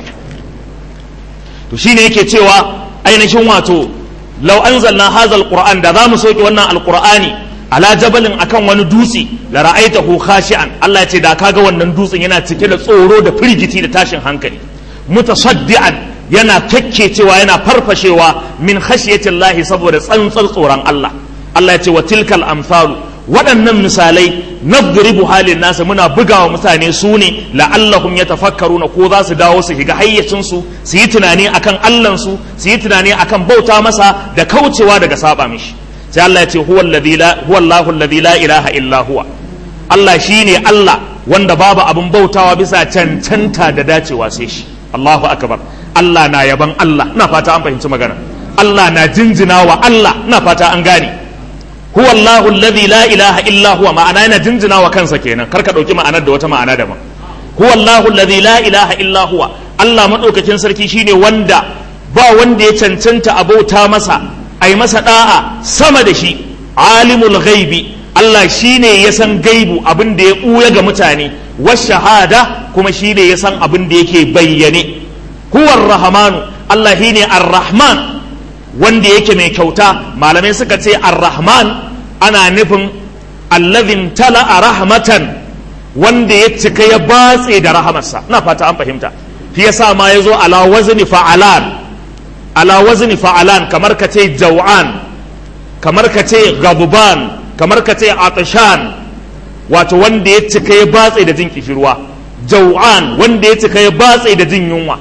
to shine yake cewa ainihin wato law anzalna hadha alquran da zamu soke wannan alqur'ani ala jabalin akan wani dutse la ra'aitahu khashi'an Allah ya ce da kaga wannan dutsen yana cike da tsoro da firgiti da tashin hankali mutasaddian yana cewa yana farfashewa min khashiyatillahi saboda tsantsar tsoron Allah Allah ya ce wa tilkal amsalu waɗannan misalai nadribu halin nasa muna bugawa mutane su ne la'allahum yatafakkaruna ko za su dawo su shiga hayyacin su su yi tunani akan Allah su su yi tunani akan bauta masa da kaucewa daga saba mishi sai Allah ya ce huwa alladhi la huwa Allahu alladhi la ilaha illa huwa Allah shine Allah wanda babu abin bautawa bisa cancanta da dacewa sai shi Allahu akbar Allah na yaban Allah ina fata an fahimci magana Allah na jinjina wa Allah ina fata an gane huwa Allahu alladhi la ilaha illa huwa ma'ana yana jinjina wa kansa kenan karka dauki ma'anar da wata ma'ana daban huwa Allahu alladhi la ilaha illa huwa Allah madaukakin sarki shine wanda ba wanda ya cancanta abauta masa ai masa da'a sama da shi alimul ghaibi Allah shine ya san gaibu abin da ya ɓuya ga mutane wa shahada kuma shine ya san abin da yake bayyane huwar rahmanu Allah shine ar-rahman wanda yake mai kyauta malamai suka ce ar-rahman ana nufin allazin tala a rahmatan wanda ya cika ya batse da rahamarsa na fata an fahimta shi yasa ma ya zo ala wazni fa'alan ala wazni fa'alan kamar ka ce jaw'an kamar ka ce gabuban kamar ka ce atishan wato wanda ya cika ya batse da jin kishirwa jaw'an wanda ya cika ya batse da jin yunwa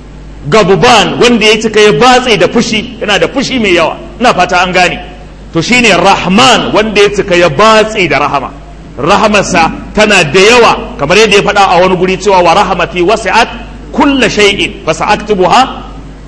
gabuban wanda ya cika ya batse da fushi yana da fushi mai yawa ina fata an gane to shine rahman wanda ya cika ya batse da rahama rahamarsa tana da yawa kamar yadda ya faɗa a wani guri cewa wa rahamati wasi'at kulla shay'in fa sa'aktubuha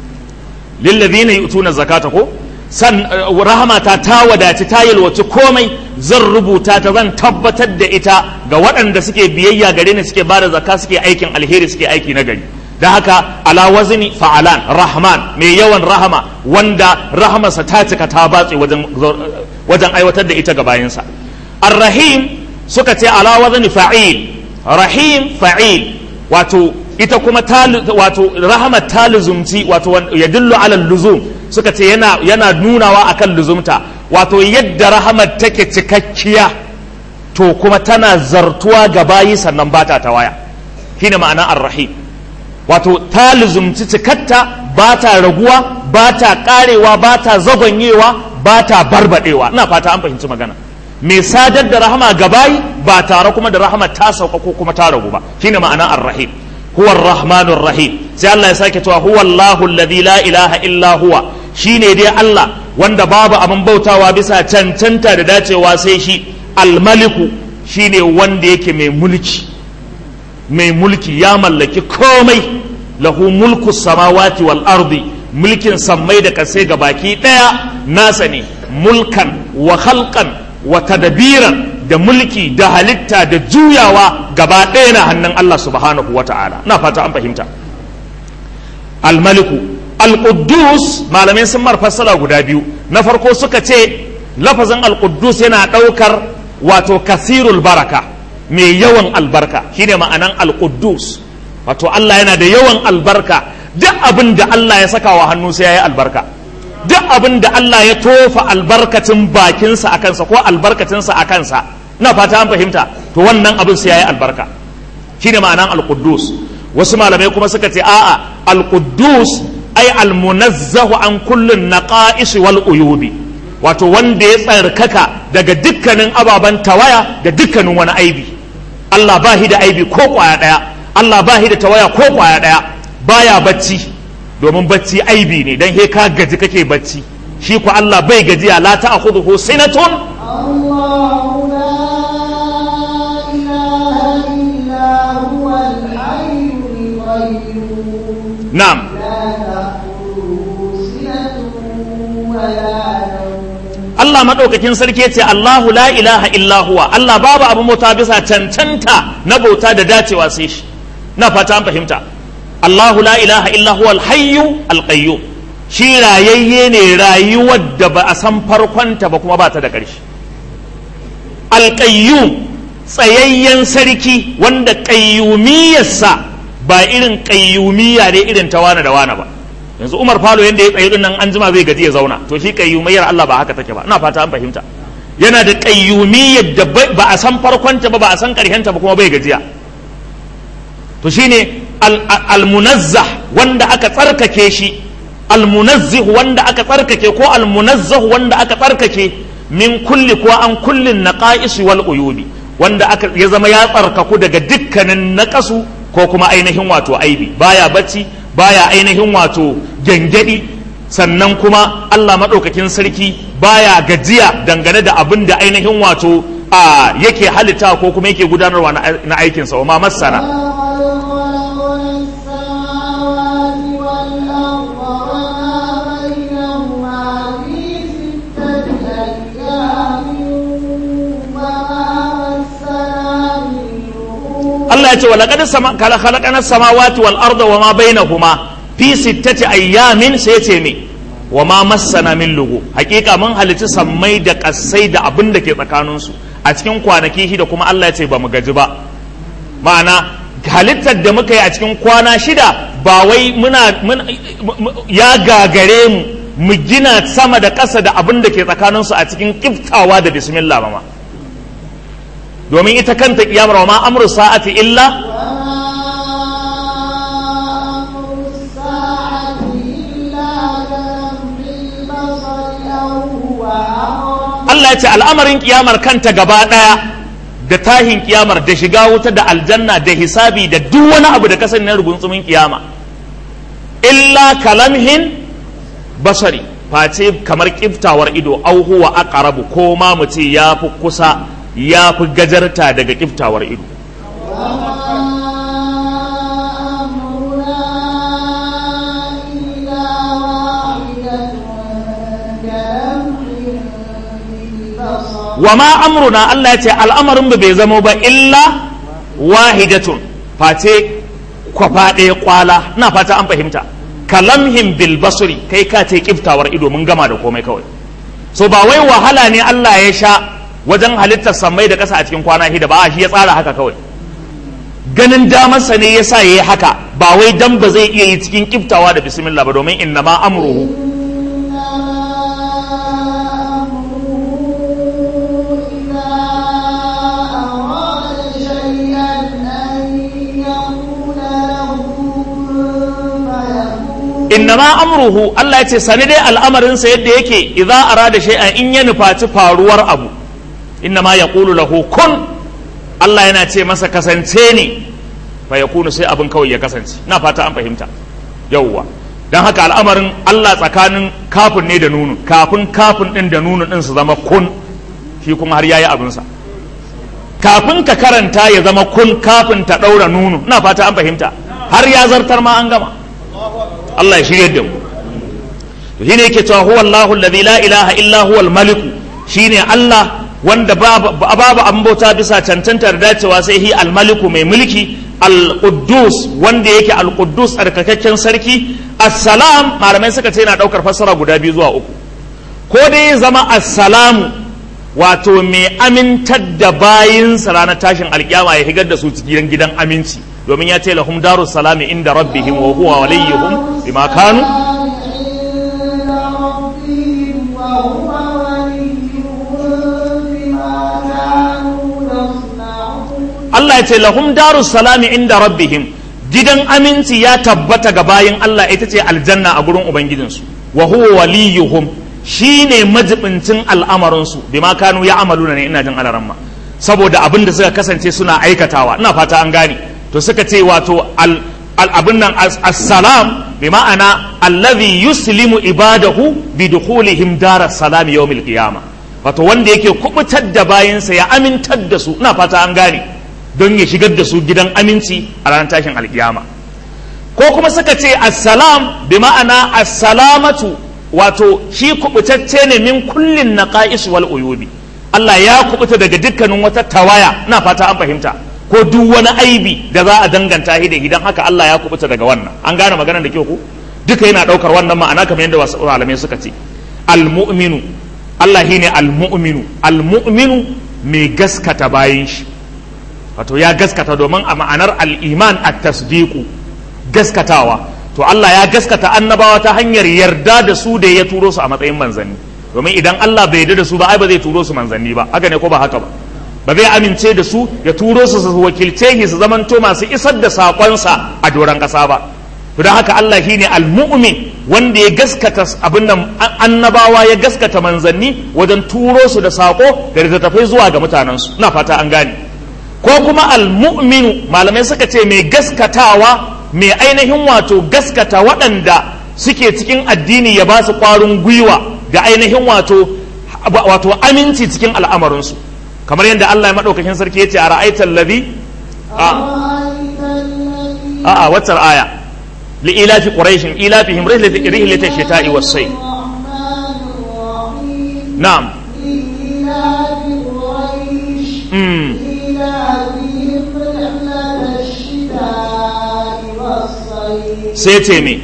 lilladhina yu'tuna zakata ko san rahamata ta wadaci ta yalwaci komai zan rubuta ta zan tabbatar da ita ga waɗanda suke biyayya gare ni suke bada zakka suke aikin alheri suke aiki na gari da haka ala wazni fa'alan rahman mai yawan rahama wanda rahamarsa ta cika ta batse wajen wajen aiwatar da ita ga bayansa ar-rahim suka ce ala wazni fa'il rahim fa'il wato ita kuma wato rahama ta luzumci wato ya dillu ala luzum suka ce yana yana nunawa akan luzumta wato yadda rahamar take cikakkiya to kuma tana zartuwa ga bayi sannan bata ta waya shine ma'ana ar-rahim wato ta luzumci cikatta ba ta raguwa ba ta karewa ba ta zagonyewa ba ta barbadewa ina fata an fahimci magana mai sadar da rahama ga bayi ba tare kuma da rahama ta sauka ko kuma ta ragu ba shine ma'ana ar-rahim huwa ar-rahmanur rahim sai Allah ya sake cewa huwa Allahu alladhi la ilaha illa huwa shine dai Allah wanda babu abin bautawa bisa cancanta da dacewa sai shi al-maliku shine wanda yake mai mulki mai mulki ya mallaki komai lahu mulku samawati wal ardi mulkin sammai da kasai ga baki daya nasa ne mulkan wa khalqan wa tadbiran da mulki da halitta da juyawa gaba ɗaya na hannun Allah subhanahu wa ta'ala na fata an fahimta almaliku alƙuddus malamai sun fassara guda biyu na farko suka ce lafazin alƙuddus yana ɗaukar wato kasirul baraka mai yawan albarka shine ma'anan alƙuddus wato Allah yana da yawan albarka duk abin da Allah ya saka wa hannu sai ya yi albarka duk abin da Allah ya tofa albarkacin bakinsa a kansa ko albarkacinsa a kansa na fata an fahimta to wannan abin sai ya yi albarka shine ma'anan alƙuddus wasu malamai kuma suka ce a'a alƙuddus ai almunazzahu an kullun naqa'is wal uyubi wato wanda ya tsarkaka daga dukkanin ababen tawaya da dukkanin wani aibi Allah ba da aibi ko kwaya daya Allah ba da tawaya ko kwaya daya baya bacci domin bacci aibi ne dan he ka gaji kake bacci shi ku Allah bai gajiya la ta'khudhuhu sinatun الله لا إله إلا هو الحي القيوم na'am لا تأخذه سنة ولا نوم Allah maɗaukakin sarki ya ce Allahu la ilaha illa huwa Allah babu abin bauta bisa cancanta na bauta da dacewa sai shi na fata an fahimta Allahu la ilaha illa huwa al-hayyu al-qayyum shi rayayye ne rayuwar da ba a san farkonta ba kuma ba ta da ƙarshe al-qayyum tsayayyen sarki wanda qayyumiyarsa ba irin qayyumiyya ne irin ta wane da wane ba yanzu Umar Falo yanda ya tsaye nan an jima zai gaji ya zauna to shi qayyumiyyar Allah ba haka take ba ina fata an fahimta yana da qayyumiyyar da ba a san farkonta ba ba a san karshenta ba kuma bai gajiya to shine al-munazzah wanda aka tsarkake shi al-munazzih wanda aka tsarkake ko al-munazzah wanda aka tsarkake min kulli ko an kullin naqa'is wal uyubi wanda aka ya zama ya tsarkaku daga dukkanin naqasu ko kuma ainihin wato aibi baya bacci baya ainihin wato gyangyaɗi sannan kuma Allah maɗaukakin sarki baya gajiya dangane da abin da ainihin wato a yake halitta ko kuma yake gudanarwa na aikinsa wa ma masana Allah ya ce walaqad khalaqana samawati wal arda wa ma bainahuma fi sittati ayyamin sai ya ce me wa ma massana min lugu hakika mun halitta sammai da kasai da abin da ke tsakanin su a cikin kwanaki shida kuma Allah ya ce ba mu gaji ba ma'ana halittar da muka yi a cikin kwana shida ba wai muna, ya gagare mu mu gina sama da ƙasa da abin da ke tsakaninsu a cikin kiftawa da bismillah ba ma domin ita kanta kiyamar wa ma amru sa'ati illa Allah ya ce al'amarin kiyamar kanta gaba ɗaya da tahin kiyamar da shiga wuta da aljanna da hisabi da duk wani abu da kasan na rugunsumin kiyama illa kalamhin basari face kamar kiftawar ido au huwa aqrabu ko ma mu ce ya fi kusa ya fi gajarta daga kiftawar ido wa ma amruna Allah ya ce al'amarin ba bai zamo ba illa wahidatun face kwafa ɗaya kwala na fata an fahimta kalamhim bil basri kai ka ce kiftawar ido mun gama da komai kawai so ba wai wahala ne Allah ya sha wajen halittar sammai da ƙasa a cikin kwana hida ba shi ya tsara haka kawai ganin damarsa ne ya sa ya yi haka ba wai dan ba zai iya yi cikin kiftawa da bismillah ba domin inna ma amruhu innama amruhu Allah ya ce sani dai al'amarinsa yadda yake idza arada shay'an in ya nufaci faruwar abu innama yaqulu lahu kun Allah yana ce masa kasance ne fa yakunu sai abin kawai ya kasance na fata an fahimta yawwa dan haka al'amarin Allah tsakanin kafin ne da nunu kafin kafin din da nunu din su zama kun shi kuma har yayi abinsa kafin ka karanta ya zama kun kafin ta daura nunu na fata an fahimta har ya zartar ma an gama Allah ya shirya da mu to shine yake cewa huwa Allahu alladhi la ilaha illa huwa al-malik shine Allah wanda babu babu an bauta bisa cancantar dacewa sai hi al-maliku mai mulki al-quddus wanda yake al-quddus tsarkakakken sarki assalam malamai suka ce yana daukar fassara guda biyu zuwa uku ko dai zama assalamu wato mai amintar da bayinsa ranar tashin alkiyama ya higar da su cikin gidan aminci domin ya ce lahum darus salami inda rabbihim wa huwa waliyuhum bima kanu Allah ya ce lahum darus salami inda rabbihim gidan aminci ya tabbata ga bayin Allah ita ce aljanna a gurin ubangijinsu wa huwa waliyuhum shine majibincin al'amarinsu bima kanu ya amaluna ne ina jin alaramma saboda abin da suka kasance suna aikatawa ina fata an gane to suka ce wato al abin nan assalam bi ma'ana allazi yuslimu ibadahu bi dukhulihim daras salam yawmil qiyamah wato wanda yake kubutar da bayansa ya amintar da su ina fata an gane don ya shigar da su gidan aminci a ranar tashin alkiyama ko kuma suka ce assalam bi ma'ana assalamatu wato shi kubutacce ne min kullin naqais wal uyubi Allah ya kubuta daga dukkanin wata tawaya ina fata an fahimta ko duk wani aibi da za a danganta shi da idan haka Allah ya kubuta daga wannan an gane maganar da kyau ko duka yana daukar wannan ma'ana kamar yadda wasu malamai suka ce almu'minu Allah shine almu'minu almu'minu mai gaskata bayan shi wato ya gaskata domin a ma'anar al-iman at-tasdiqu gaskatawa to Allah ya gaskata annabawa ta hanyar yarda da su da ya turo su a matsayin manzanni domin idan Allah bai yarda da su ba ai ba zai turo su manzanni ba haka ne ko ba haka ba ba zai amince da su ya turo su su wakilce shi su zamanto masu isar da sakonsa a doron ƙasa ba to don haka Allah shine al-mu'min wanda ya gaskata abin nan annabawa ya gaskata manzanni wajen turo su da sako da littattafai zuwa ga mutanensu ina fata an gane ko kuma al-mu'minu malamai suka ce mai gaskatawa mai ainihin wato gaskata waɗanda suke cikin addini ya ba su ƙwarin gwiwa da ainihin wato wato aminci cikin al'amarinsu kamar yadda Allah ya maɗaukakin sarki ya ce a ra'aitar ladhi a a waccar aya li ilafi quraishin ilafihim rihlata shita'i was sayf na'am mm sai ce me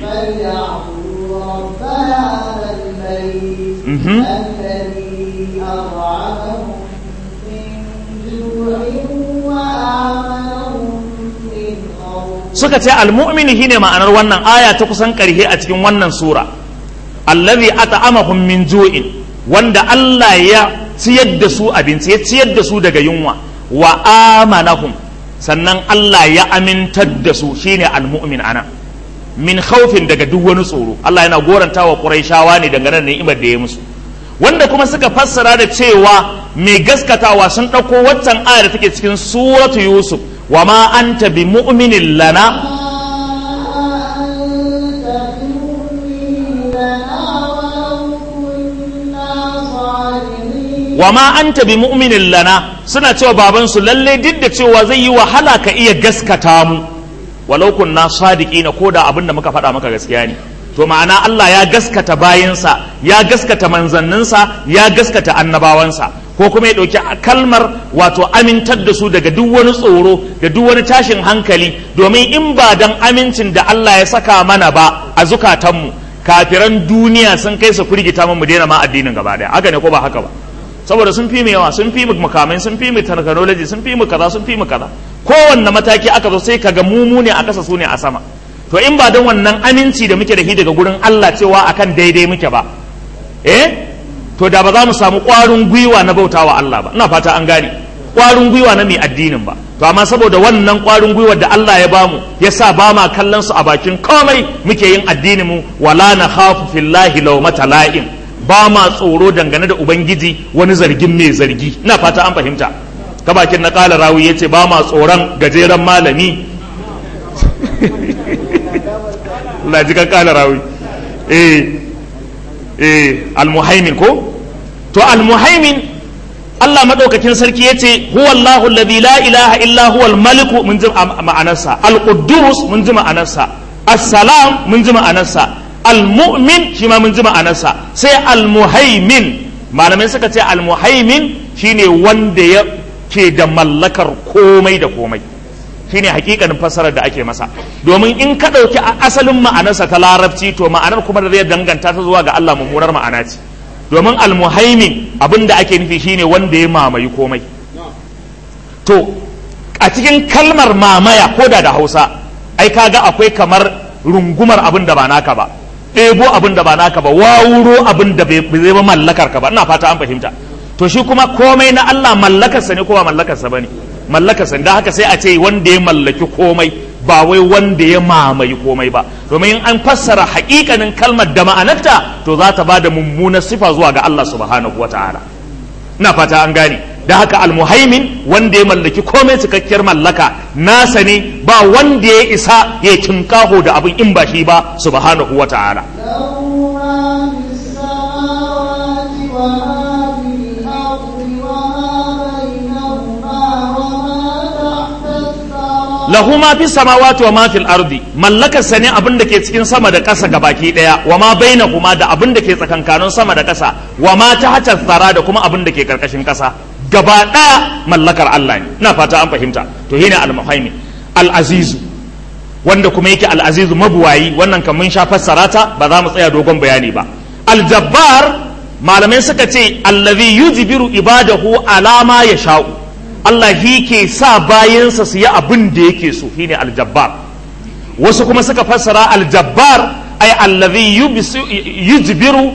suka ce almu'min shine ma'anar wannan aya ta kusan karhe a cikin wannan sura allazi at'amahum min ju'in wanda Allah ya ciyar da su abinci ya ciyar da su daga yunwa wa amanahum sannan Allah ya amintar da su shine almu'min ana min khawfin daga duk wani tsoro Allah yana goranta wa Qurayshawa ne dangane da ni'imar da ya musu wanda kuma suka fassara da cewa mai gaskatawa sun ɗauko waccan aya da take cikin suratu Yusuf wa ma anta bi mu'minin lana wa ma anta bi mu'minin lana suna cewa babansu lalle duk da cewa zai yi wahala ka iya gaskata mu walau kunna sadiqina ko da abin da muka faɗa maka gaskiya ne to ma'ana Allah ya gaskata bayinsa ya gaskata manzanninsa ya gaskata annabawansa ko kuma ya ɗauki kalmar wato amintar da su daga duk wani tsoro da duk wani tashin hankali domin in ba dan amincin da Allah ya saka mana ba a zukatanmu kafiran duniya sun kai su firgita mu mu daina ma addinin gaba daya haka ne ko ba haka ba saboda sun fi mu yawa sun fi mu makamai sun fi mu technology sun fi mu kaza sun fi mu kaza kowanne mataki aka zo sai kaga mu ne a kasa su ne a sama to in ba don wannan aminci da muke da shi daga gurin Allah cewa akan daidai muke ba eh to da ba za mu samu ƙwarin gwiwa na bautawa Allah ba ina fata an gane ƙwarin gwiwa na mai addinin ba to amma saboda wannan ƙwarin gwiwar da Allah ya bamu ya sa ba ma kallon su a bakin komai muke yin addinin mu wala na khafu fillahi lawmata la'im ba ma tsoro dangane da ubangiji wani zargin mai zargi ina fata an fahimta ka bakin na kala rawi yace ba ma tsoron gajeren malami Allah ji kan kala rawi eh eh almuhaimin ko to almuhaimin Allah madaukakin sarki yace huwa Allahu alladhi la ilaha illa huwa al-malik mun ji ma'anarsa al-quddus mun ji ma'anarsa as-salam mun ji ma'anarsa al-mu'min shi ma mun ji ma'anarsa sai al-muhaimin malamai suka ce al-muhaimin shine wanda ya ke da mallakar komai da komai shine hakikanin fassarar da ake masa domin in ka ɗauki asalin ma'anarsa ta larabci to ma'anar kuma da zai danganta ta zuwa ga Allah mummunar ma'ana ce domin almuhaimin abin da ake nufi shine wanda ya mamayi komai to a cikin kalmar mamaya ko da da hausa ai kaga akwai kamar rungumar abin da ba naka ba ɗebo abin da ba naka ba wawuro abin da bai zai mallakar ka ba ina fata an fahimta to shi kuma komai na Allah mallakarsa ne ko ba mallakarsa bane mallakarsa da haka sai a ce wanda ya mallaki komai ba wai wanda ya mamaye komai ba domin in an fassara hakikanin kalmar da ma'anarta to za ta ba da mummunar sifa zuwa ga Allah subhanahu wa ta'ala ina fata an gane da haka almuhaimin wanda ya mallaki komai cikakkiyar mallaka nasa ne ba wanda ya isa ya kinkaho da abin in ba shi ba subhanahu wa ta'ala lahu ma fi samawati wa ma fil ardi mallakar sa ne abin da ke cikin sama da ƙasa baki daya wa ma bainahuma da abin da ke tsakankanin sama da ƙasa wa ma tahta tsara da kuma abin da ke karkashin ƙasa gaba daya mallakar Allah ne ina fata an fahimta to shine al-muhaimin al-aziz wanda kuma yake al-aziz mabuwayi wannan kan mun sha fassara ta ba za mu tsaya dogon bayani ba al-jabbar malamai suka ce allazi yujbiru ibadahu ala ma yasha'u Allah shi ke sa bayansa su yi abin da yake so shi ne aljabbar wasu kuma suka fassara aljabbar ay allazi yujbiru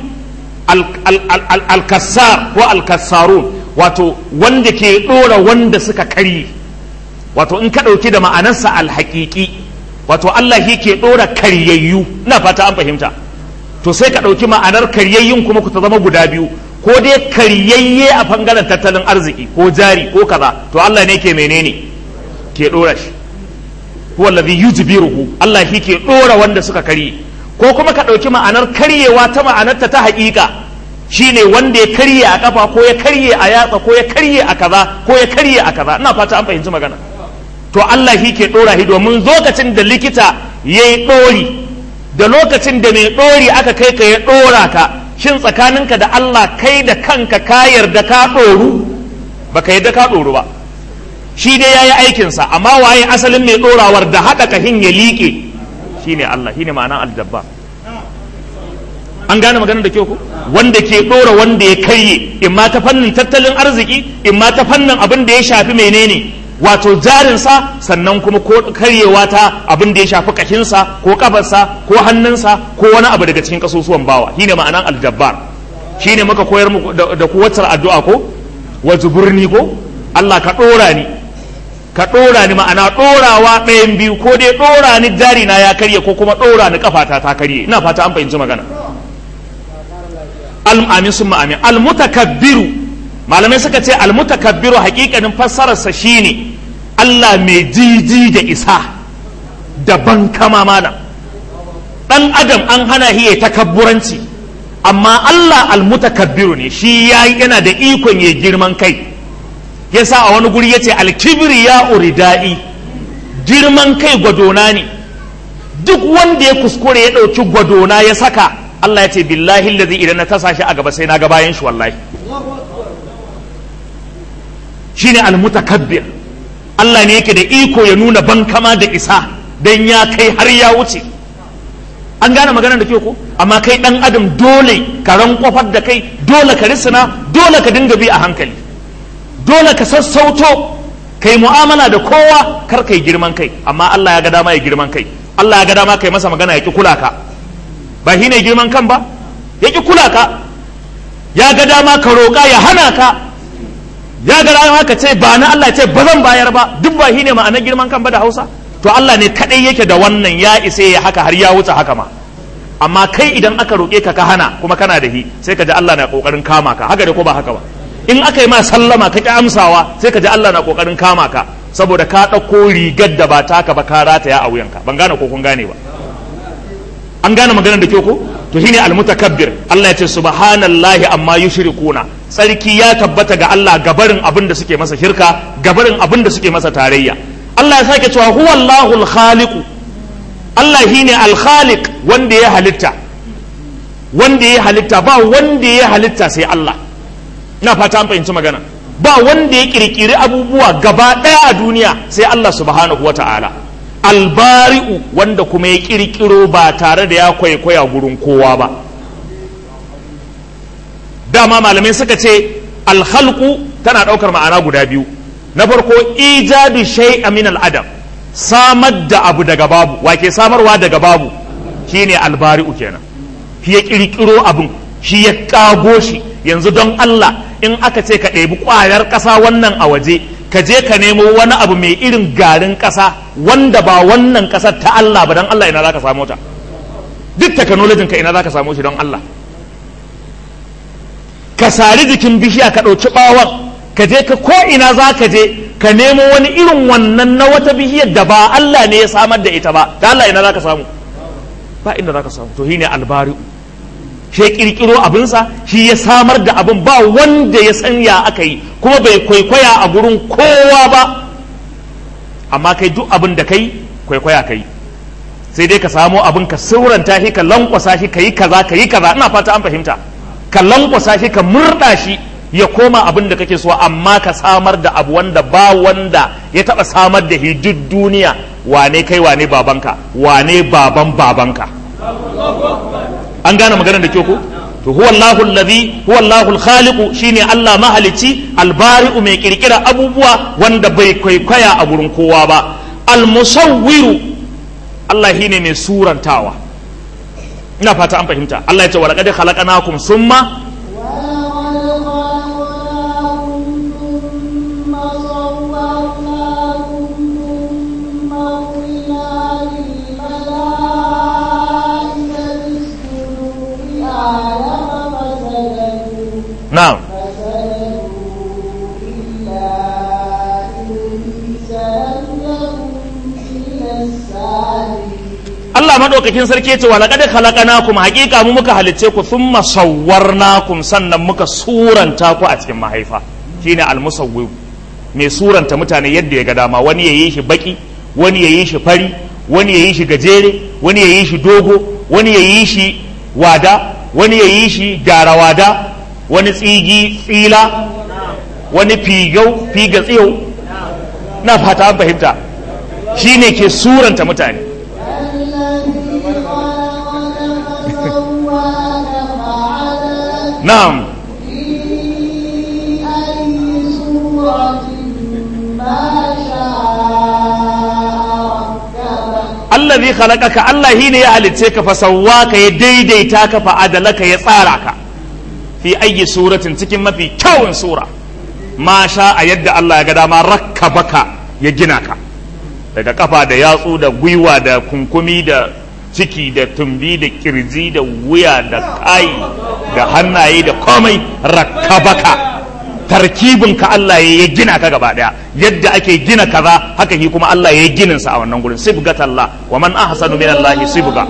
alkassar ko alkassarun wato wanda ke dora wanda suka karye wato in ka ɗauki da ma'anarsa alhaƙiƙi wato Allah shi ke dora karyayyu ina fata an fahimta to sai ka ɗauki ma'anar karyayyun kuma ku ta zama guda biyu ko dai karyayye a bangaren tattalin arziki ko jari ko kaza to Allah ne ke menene ke dora shi huwa allazi yujbiruhu Allah shi ke dora wanda suka karye ko kuma ka dauki ma'anar karyewa ta ma'anarta ta haƙiƙa shine wanda ya karye a kafa ko ya karye a yatsa ko ya karye a kaza ko ya karye a kaza ina fata an fahimci magana to Allah shi ke dora shi domin lokacin da likita yayi dori da lokacin da mai dori aka kai ka ya dora ka shin tsakaninka da Allah kai da kanka ka yarda ka ɗoru ba ka yarda ka ɗoru ba shi dai ya yi aikinsa amma waye asalin mai ɗorawar da haɗa kahin ya liƙe shi ne Allah shi ne ma'ana aljabba an gane maganar da kyau ku wanda ke ɗora wanda ya karye in ma ta fannin tattalin arziki in ma ta fannin abin da ya shafi menene wato jarinsa sannan kuma ko karyewa ta abin da ya shafi kashinsa ko kafarsa ko hannunsa ko wani abu daga cikin kasusuwan bawa shine ma'anan aljabbar shine muka koyar muku da ku wacce addu'a ko wa zuburni ko Allah ka dora ni ka dora ni ma'ana dorawa ɗayan biyu ko dai dora ni jari na ya karye ko kuma dora ni kafata ta karye ina fata an fahimci magana al amin summa amin al mutakabbiru malamai suka ce al mutakabbiru hakikanin fassararsa shine Allah mai jiji da isa daban kama malam dan adam an hana shi ya takabburanci amma Allah almutakabbiru ne shi yayi yana da ikon ya girman kai yasa a wani guri yace alkibri ya uridai girman kai gwadona ne duk wanda ya kuskure ya dauki gwadona ya saka Allah ya ce billahi allazi idan na tasa shi a gaba sai na ga bayan shi wallahi shine almutakabbir Allah ne yake da iko ya nuna bankama da isa dan ya kai har ya wuce an gane maganar da ke ko amma kai dan adam dole ka rankwafar da kai dole ka risina dole ka dinga bi a hankali dole ka sassauto kai mu'amala da kowa kar kai girman kai amma Allah ya ga dama ya girman kai Allah ya ga dama kai masa magana ya ki kula ka ba shi ne girman kan ba ya ki kula ka ya ga dama ka roƙa ya hana ka ya ga dama ka ce ba na Allah ce ba zan bayar ba duk ba shi ne ma'anar girman kan ba da Hausa to Allah ne kadai yake da wannan ya isa ya haka har ya wuce haka ma amma kai idan aka roƙe ka ka hana kuma kana da hi sai ka ji Allah na kokarin kama ka haka da ko ba haka ba in aka yi ma sallama ka ki amsawa sai ka ji Allah na kokarin kama ka saboda ka ɗauko rigar da ba taka ba ka rataya a wuyanka ban gane ko kun gane ba an gane maganar da ke ko to shine almutakabbir Allah ya ce subhanallahi amma yushrikuna sarki ya tabbata ga Allah gabarin abin da suke masa shirka gabarin abin da suke masa tarayya Allah ya sake cewa huwa Allahul khaliqu Allah shine al-khaliq wanda ya halitta wanda ya halitta ba wanda ya halitta sai Allah ina fata an fahimci magana ba wanda ya kirkiri abubuwa gaba daya a duniya sai Allah subhanahu wata'ala albari'u wanda kuma ya kirkiro ba tare da ya kwaikwaya gurin kowa ba dama malamai suka ce alhalku tana daukar ma'ana guda biyu na farko ijadu shay'a min al'adam samar da abu daga babu wake samarwa daga babu shine albari'u kenan shi ya kirkiro abin shi ya kago shi yanzu don Allah in aka ce ka ɗebi ƙwayar ƙasa wannan a waje ka je ka nemo wani abu mai irin garin ƙasa wanda ba wannan ƙasar ta Allah ba don Allah ina za ka samu ta duk technology ka ina za ka samu shi don Allah ka sari jikin bishiya ka ɗauki ɓawon ka je ka ko ina za ka je ka nemo wani irin wannan na wata bishiyar da ba Allah ne ya samar da ita ba da Allah ina za ka samu ba inda za ka samu to shine albari'u shi ya kirkiro abinsa shi ya samar da abin ba wanda ya san ya aka yi kuma bai kwaikwaya a gurin kowa ba amma kai duk abin da kai kwaikwaya kai sai dai ka samo abin ka sauranta shi ka lankwasa shi ka yi kaza ka yi kaza ina fata an fahimta ka lankwasa shi ka murɗa shi ya koma abin da kake so amma ka samar da abu wanda ba wanda ya taɓa samar da shi duk duniya wane kai wane babanka wane baban babanka an gane maganar da ke ku to huwa Allahu allazi huwa Allahu al-khaliqu shine Allah mahalici albari'u mai kirkira abubuwa wanda bai kwaikwaya a gurin kowa ba al-musawwiru Allah shine mai surantawa ina fata an fahimta Allah ya ce wa laqad khalaqnakum summa na'am Allah madaukakin sarki ce wa laqad khalaqnakum haqiqa mu muka halicce ku thumma sawwarnakum sannan muka suranta ku a cikin mahaifa shine al-musawwir mai suranta mutane yadda ya ga dama wani yayi shi baki wani yayi shi fari wani yayi shi gajere wani yayi shi dogo wani yayi shi wada wani yayi shi garawada wani tsigi tsila wani figau figa tsiyau na fata an fahimta shine ke suranta mutane na'am في أي سورة ما شاء allazi khalaqaka Allah shine ya halicce ka fa sawwaka ya daidaita ka fa adalaka ya tsara ka fi ayyi suratin cikin mafi kyawun sura ma sha a yadda Allah ya ga dama rakkabaka ya gina ka daga kafa da yatsu da gwiwa da kunkumi da ciki da tumbi da kirji da wuya da kai da hannaye da komai rakkabaka tarkibin ka Allah ya gina ka gaba daya yadda ake gina kaza haka shi kuma Allah ya ginin sa a wannan gurin sibgatallah wa man ahsanu min Allah sibga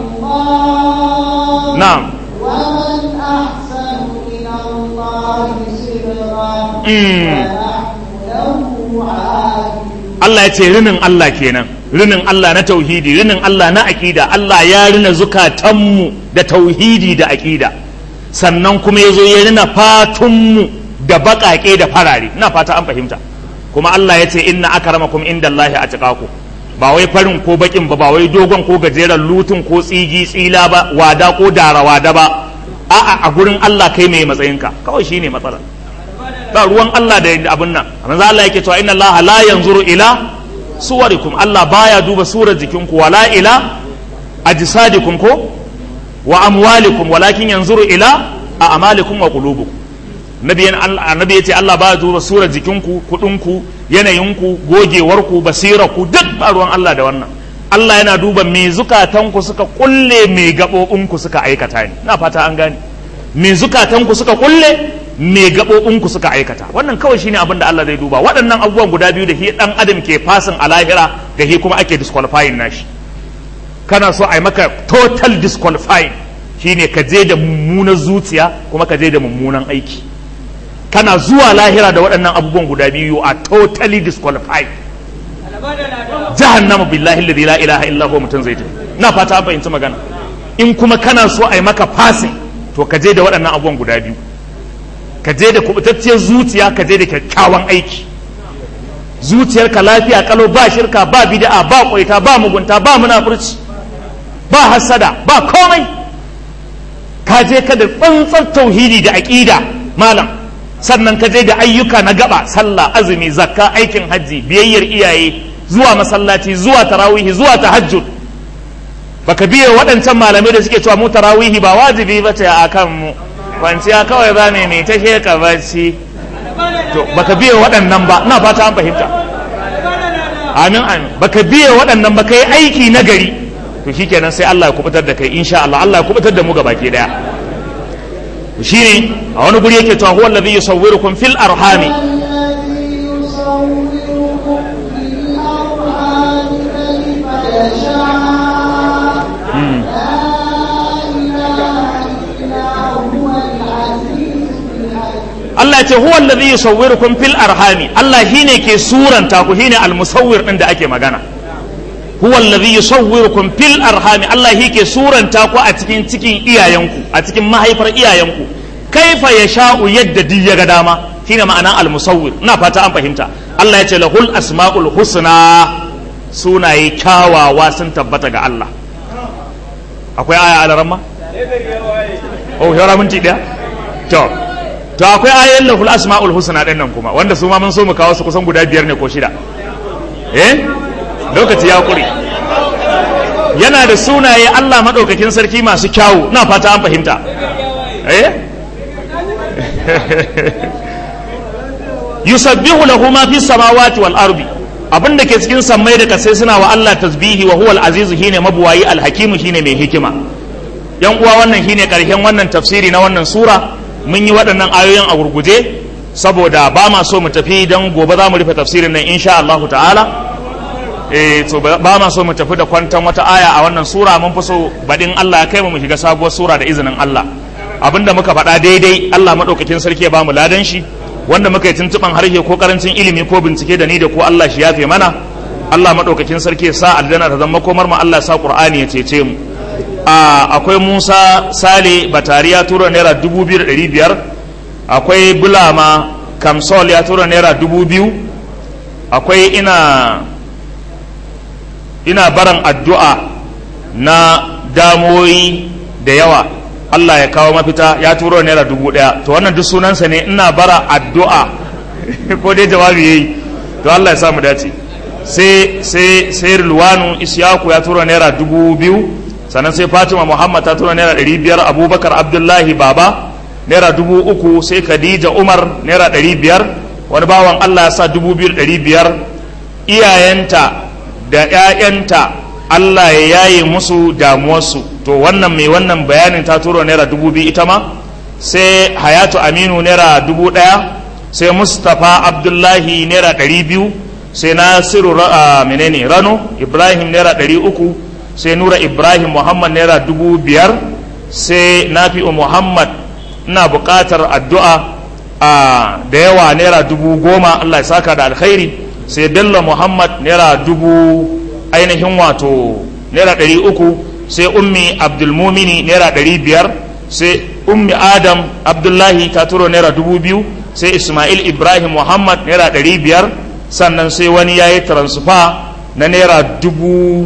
na'am ومن أحسن من الله صبغا Mm. ونحن له عابدون Allah ya ce rinin Allah kenan rinin Allah na tauhidi rinin Allah na aƙida Allah ya rina zukatanmu da tauhidi da aƙida sannan kuma ya zo ya rina fatunmu da baƙaƙe da farare ina fata an fahimta kuma Allah ya ce inna akramakum indallahi atqakum ba wai farin ko baƙin ba ba wai dogon ko gajeren lutun ko tsigi tsila ba wada ko dara wada ba a'a a gurin Allah kai mai matsayinka kawai shine matsalar ba ruwan Allah da abin nan amma za Allah yake cewa inna Allah la yanzuru ila suwarikum Allah baya duba surar jikinku wala ila ajsadikum ko wa amwalikum walakin yanzuru ila a'malikum wa qulubukum nabi annabi yace Allah baya duba surar jikinku kudinku yanayinku gogewarku basirarku duk ba ruwan Allah da wannan Allah yana duba me zukatanku suka kulle me gabobinku suka aikata ne ina fata an gane me zukatanku suka kulle me gaɓoɓinku suka aikata wannan kawai shine abin da Allah zai duba waɗannan abubuwan guda biyu da shi ɗan adam ke fasin a lahira da shi kuma ake disqualifying nashi kana so a yi maka total disqualifying shine ka je da mummunan zuciya kuma ka je da mummunan aiki kana zuwa lahira da waɗannan abubuwan guda biyu you are totally disqualified jahannama billahi alladhi la ilaha illa huwa mutum zai tafi na fata an fahimci magana in kuma kana so a yi maka fasin to ka je da waɗannan abubuwan guda biyu ka je da kubutacciyar zuciya ka je da kyakkyawan aiki zuciyarka lafiya kalo ba shirka ba bid'a ba kwaita ba mugunta ba munafurci ba hasada ba komai ka je ka da tsantsar tauhidi da aqida malam sannan ka je da ayyuka na gaba sallah azumi zakka aikin hajji biyayyar iyaye zuwa masallaci zuwa tarawihi zuwa tahajjud baka biye waɗancan malamai da suke cewa mu tarawihi ba wajibi ba ce a kan mu kwanciya kawai za mu mai ta sheka bacci to baka biye waɗannan ba ina fata an fahimta amin amin baka biye waɗannan ba kai aiki na gari to shikenan sai Allah ya kubutar da kai insha Allah Allah ya kubutar da mu gaba ke daya shine a wani guri yake cewa huwa allazi yusawwirukum fil arhami الذي يصوركم في الأرحام كيف يشاء لا إله إلا هو العزيز الحكيم Allah ya ce huwa allazi yusawwirukum fil arhami Allah shine ke suranta ku shine al-musawwir din da ake magana huwa allazi yusawwirukum fil arhami Allah shi ke suranta ku a cikin cikin iyayenku a cikin mahaifar iyayenku kaifa yasha'u yadda duk ya ga dama shine ma'ana al-musawwir ina fata an fahimta Allah ya ce lahul asma'ul husna sunaye kyawawa sun tabbata ga Allah akwai aya a ramma oh yara minti daya to to akwai ayoyin lahul asma'ul husna din nan kuma wanda su ma mun so mu kawo su kusan guda biyar ne ko shida eh lokaci ya kure yana da sunaye Allah madaukakin sarki masu kyawu na fata an fahimta eh yusabbihu lahu ma fi samawati wal ardi abin da ke cikin sammai da kasai suna wa Allah tasbihi wa huwal azizu shine mabuwayi alhakimu shine mai hikima yan uwa wannan shine karshen wannan tafsiri na wannan sura mun yi waɗannan ayoyin a gurguje saboda ba ma so mu tafi don gobe za mu rufe tafsirin nan insha Allah ta'ala eh to ba ma so mu tafi da kwantan wata aya a wannan sura mun fi so baɗin Allah ya kai mu mu shiga sabuwar sura da izinin Allah abinda muka faɗa daidai Allah maɗaukakin sarki ya ba mu ladan shi wanda muka yi tuntuɓan harshe ko karancin ilimi ko bincike da ni da ko Allah shi yafe mana Allah maɗaukakin sarki ya sa aljanna ta zama komar mu Allah ya sa Qur'ani ya cece mu akwai Musa Sale Batari ya tura naira dubu biyu da ɗari biyar akwai Bulama Kamsol ya tura naira dubu biyu akwai ina ina baran addu'a na damoyi da yawa Allah ya kawo mafita ya turo naira dubu ɗaya to wannan duk sunansa ne ina bara addu'a ko dai jawabi yayi to Allah ya sa mu dace sai sai sai Rilwanu Isyaku ya tura naira dubu biyu sannan sai Fatima Muhammad ta tura naira ɗari biyar Abubakar Abdullahi Baba naira dubu uku sai Khadija Umar naira ɗari biyar wani bawan Allah ya sa dubu biyu ɗari biyar iyayenta da ‘ya'yanta Allah ya yaye musu damuwarsu to wannan mai wannan bayanin ta turo naira dubu biyu ita ma sai hayatu aminu naira dubu ɗaya sai mustapha abdullahi naira ɗari biyu sai nasiru menene rano ibrahim naira ɗari uku sai nura ibrahim muhammad naira dubu biyar sai nafi'u muhammad ina buƙatar addu'a da yawa naira dubu goma allah ya saka da alkhairi sai bello muhammad naira dubu ainihin wato naira ɗari uku sai ummi abdulmumini naira ɗari biyar sai ummi adam abdullahi ta turo naira dubu biyu sai ismail ibrahim muhammad naira ɗari biyar sannan sai wani ya yi transfer na naira dubu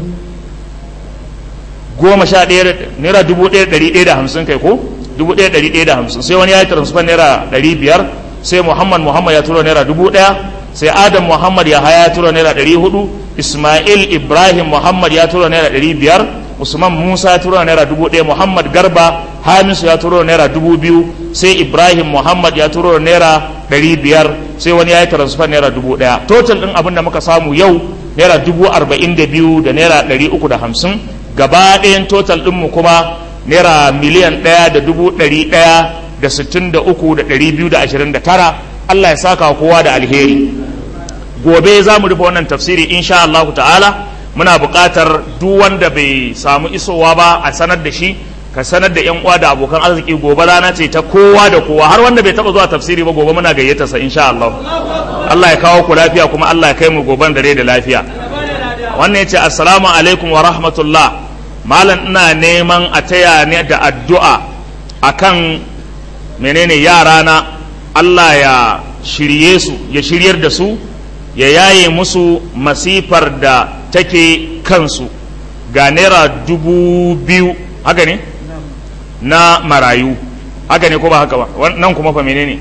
goma sha ɗaya naira dubu ɗaya ɗari ɗaya da hamsin kai ko dubu ɗaya ɗari ɗaya da hamsin sai wani ya yi transfer naira ɗari biyar sai muhammad muhammad ya turo naira dubu ɗaya sai adam muhammad ya haya ya turo naira ɗari hudu ismail ibrahim muhammad ya turo naira ɗari biyar usman musa ya turo naira dubu ɗaya muhammad garba hamisu ya turo naira dubu biyu sai ibrahim muhammad ya turo naira ɗari biyar sai wani ya yi transfer naira dubu ɗaya total ɗin abin da muka samu yau naira dubu arba'in da biyu da naira ɗari uku da hamsin gaba ɗayan total ɗinmu kuma naira miliyan ɗaya da dubu ɗari ɗaya da sittin da uku da ɗari biyu da ashirin da tara allah ya saka kowa da alheri gobe za mu rufe wannan tafsiri insha Allah ta'ala muna buƙatar duk wanda bai samu isowa ba a sanar da shi ka sanar da yan uwa da abokan arziki gobe rana ce ta kowa da kowa har wanda bai taba zuwa tafsiri ba gobe muna gayyata sa insha Allah Allah ya kawo ku lafiya kuma Allah ya kai mu goben dare da lafiya wannan yace assalamu alaikum wa rahmatullah malam ina neman a taya ne da addu'a akan menene yara na Allah ya shirye su ya shiryar da su ya yaye musu masifar da take kansu ga naira dubu biyu haka ne na marayu haka ne ko ba haka ba nan kuma fa menene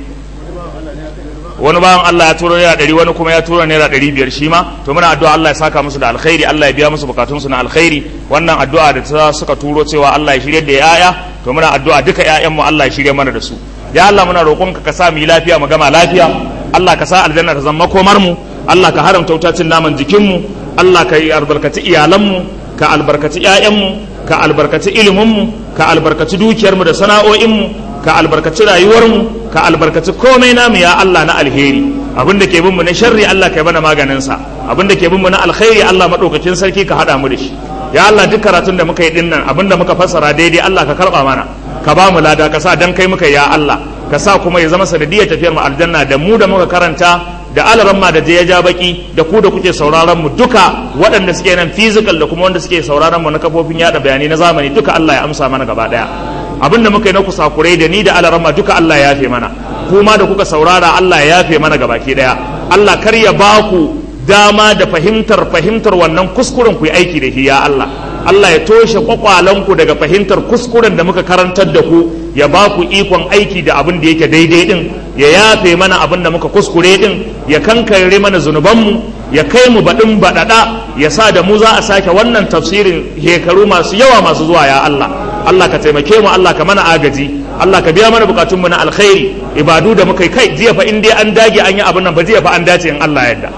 wani bayan Allah ya turo naira ɗari wani kuma ya turo naira ɗari biyar shi ma to muna addu'a Allah ya saka musu da alkhairi Allah ya biya musu bukatunsu na alkhairi wannan addu'a da ta suka turo cewa Allah ya shirye da yaya to muna addu'a duka ƴaƴanmu Allah ya shirye mana da su ya Allah muna roƙonka ka sa mu yi lafiya mu gama lafiya Allah ka sa aljanna ta zama komar mu Allah ka haramta wutacin naman jikinmu Allah ka yi albarkaci iyalanmu ka albarkaci ƴaƴanmu ka albarkaci iliminmu ka albarkaci dukiyarmu da sana'o'inmu ka albarkaci rayuwarmu ka albarkaci komai namu ya Allah na alheri abin da ke bin mu na sharri Allah ka yi mana maganin sa abin da ke bin mu na alkhairi Allah madaukakin sarki ka hada mu da shi ya Allah duk karatun da muka yi dinnan abin da muka fassara daidai Allah ka karba mana ka ba mu lada ka sa dan kai muka ya Allah ka sa kuma ya zama sanadiyar tafiyar mu aljanna da mu da muka karanta da alaran ma da je ya ja baki da ku da kuke sauraron mu duka waɗanda suke nan physical da kuma wanda suke sauraron mu na kafofin yada bayanai na zamani duka Allah ya amsa mana gaba daya abinda muka yi na kusakurai da ni da alaran ma duka Allah ya yafe mana kuma da kuka saurara Allah ya yafe mana gabaki daya Allah kar ya ba ku dama da fahimtar fahimtar wannan kuskuren ku yi aiki da shi ya Allah Allah ya toshe kwakwalanku daga fahimtar kuskuren da muka karantar da ku ya ba ku ikon aiki da abin da yake daidai din ya yafe mana abin da muka kuskure din ya kankare mana zunubanmu ya kai mu baɗin baɗaɗa ya sa da mu za a sake wannan tafsirin hekaru masu yawa masu zuwa ya Allah Allah ka taimake mu Allah ka mana agaji Allah ka biya mana bukatunmu na alkhairi ibadu da muka yi kai jiya fa in dai an dage an yi abin nan ba jiya fa an dace in Allah yadda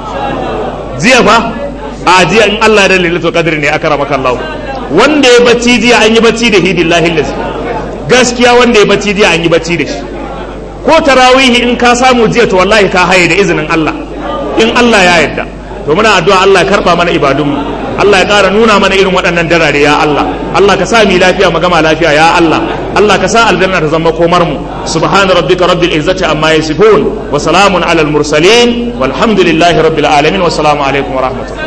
jiya fa a jiya in Allah da lailatul qadr ne aka ramaka Allah wanda ya bacci jiya an yi bacci da hidillahi lazi gaskiya wanda ya bacci jiya an yi bacci da shi ko tarawihi in ka samu jiya to wallahi ka haye da izinin Allah in Allah ya yarda to muna addu'a Allah ya karba mana ibadunmu Allah ya ƙara nuna mana irin waɗannan darare ya Allah Allah ka sa mu lafiya mu gama lafiya ya Allah Allah ka sa aljanna ta zama komar mu subhana rabbika rabbil izzati amma yasifun wa salamun alal mursalin walhamdulillahi rabbil alamin wa salamu alaikum wa rahmatullahi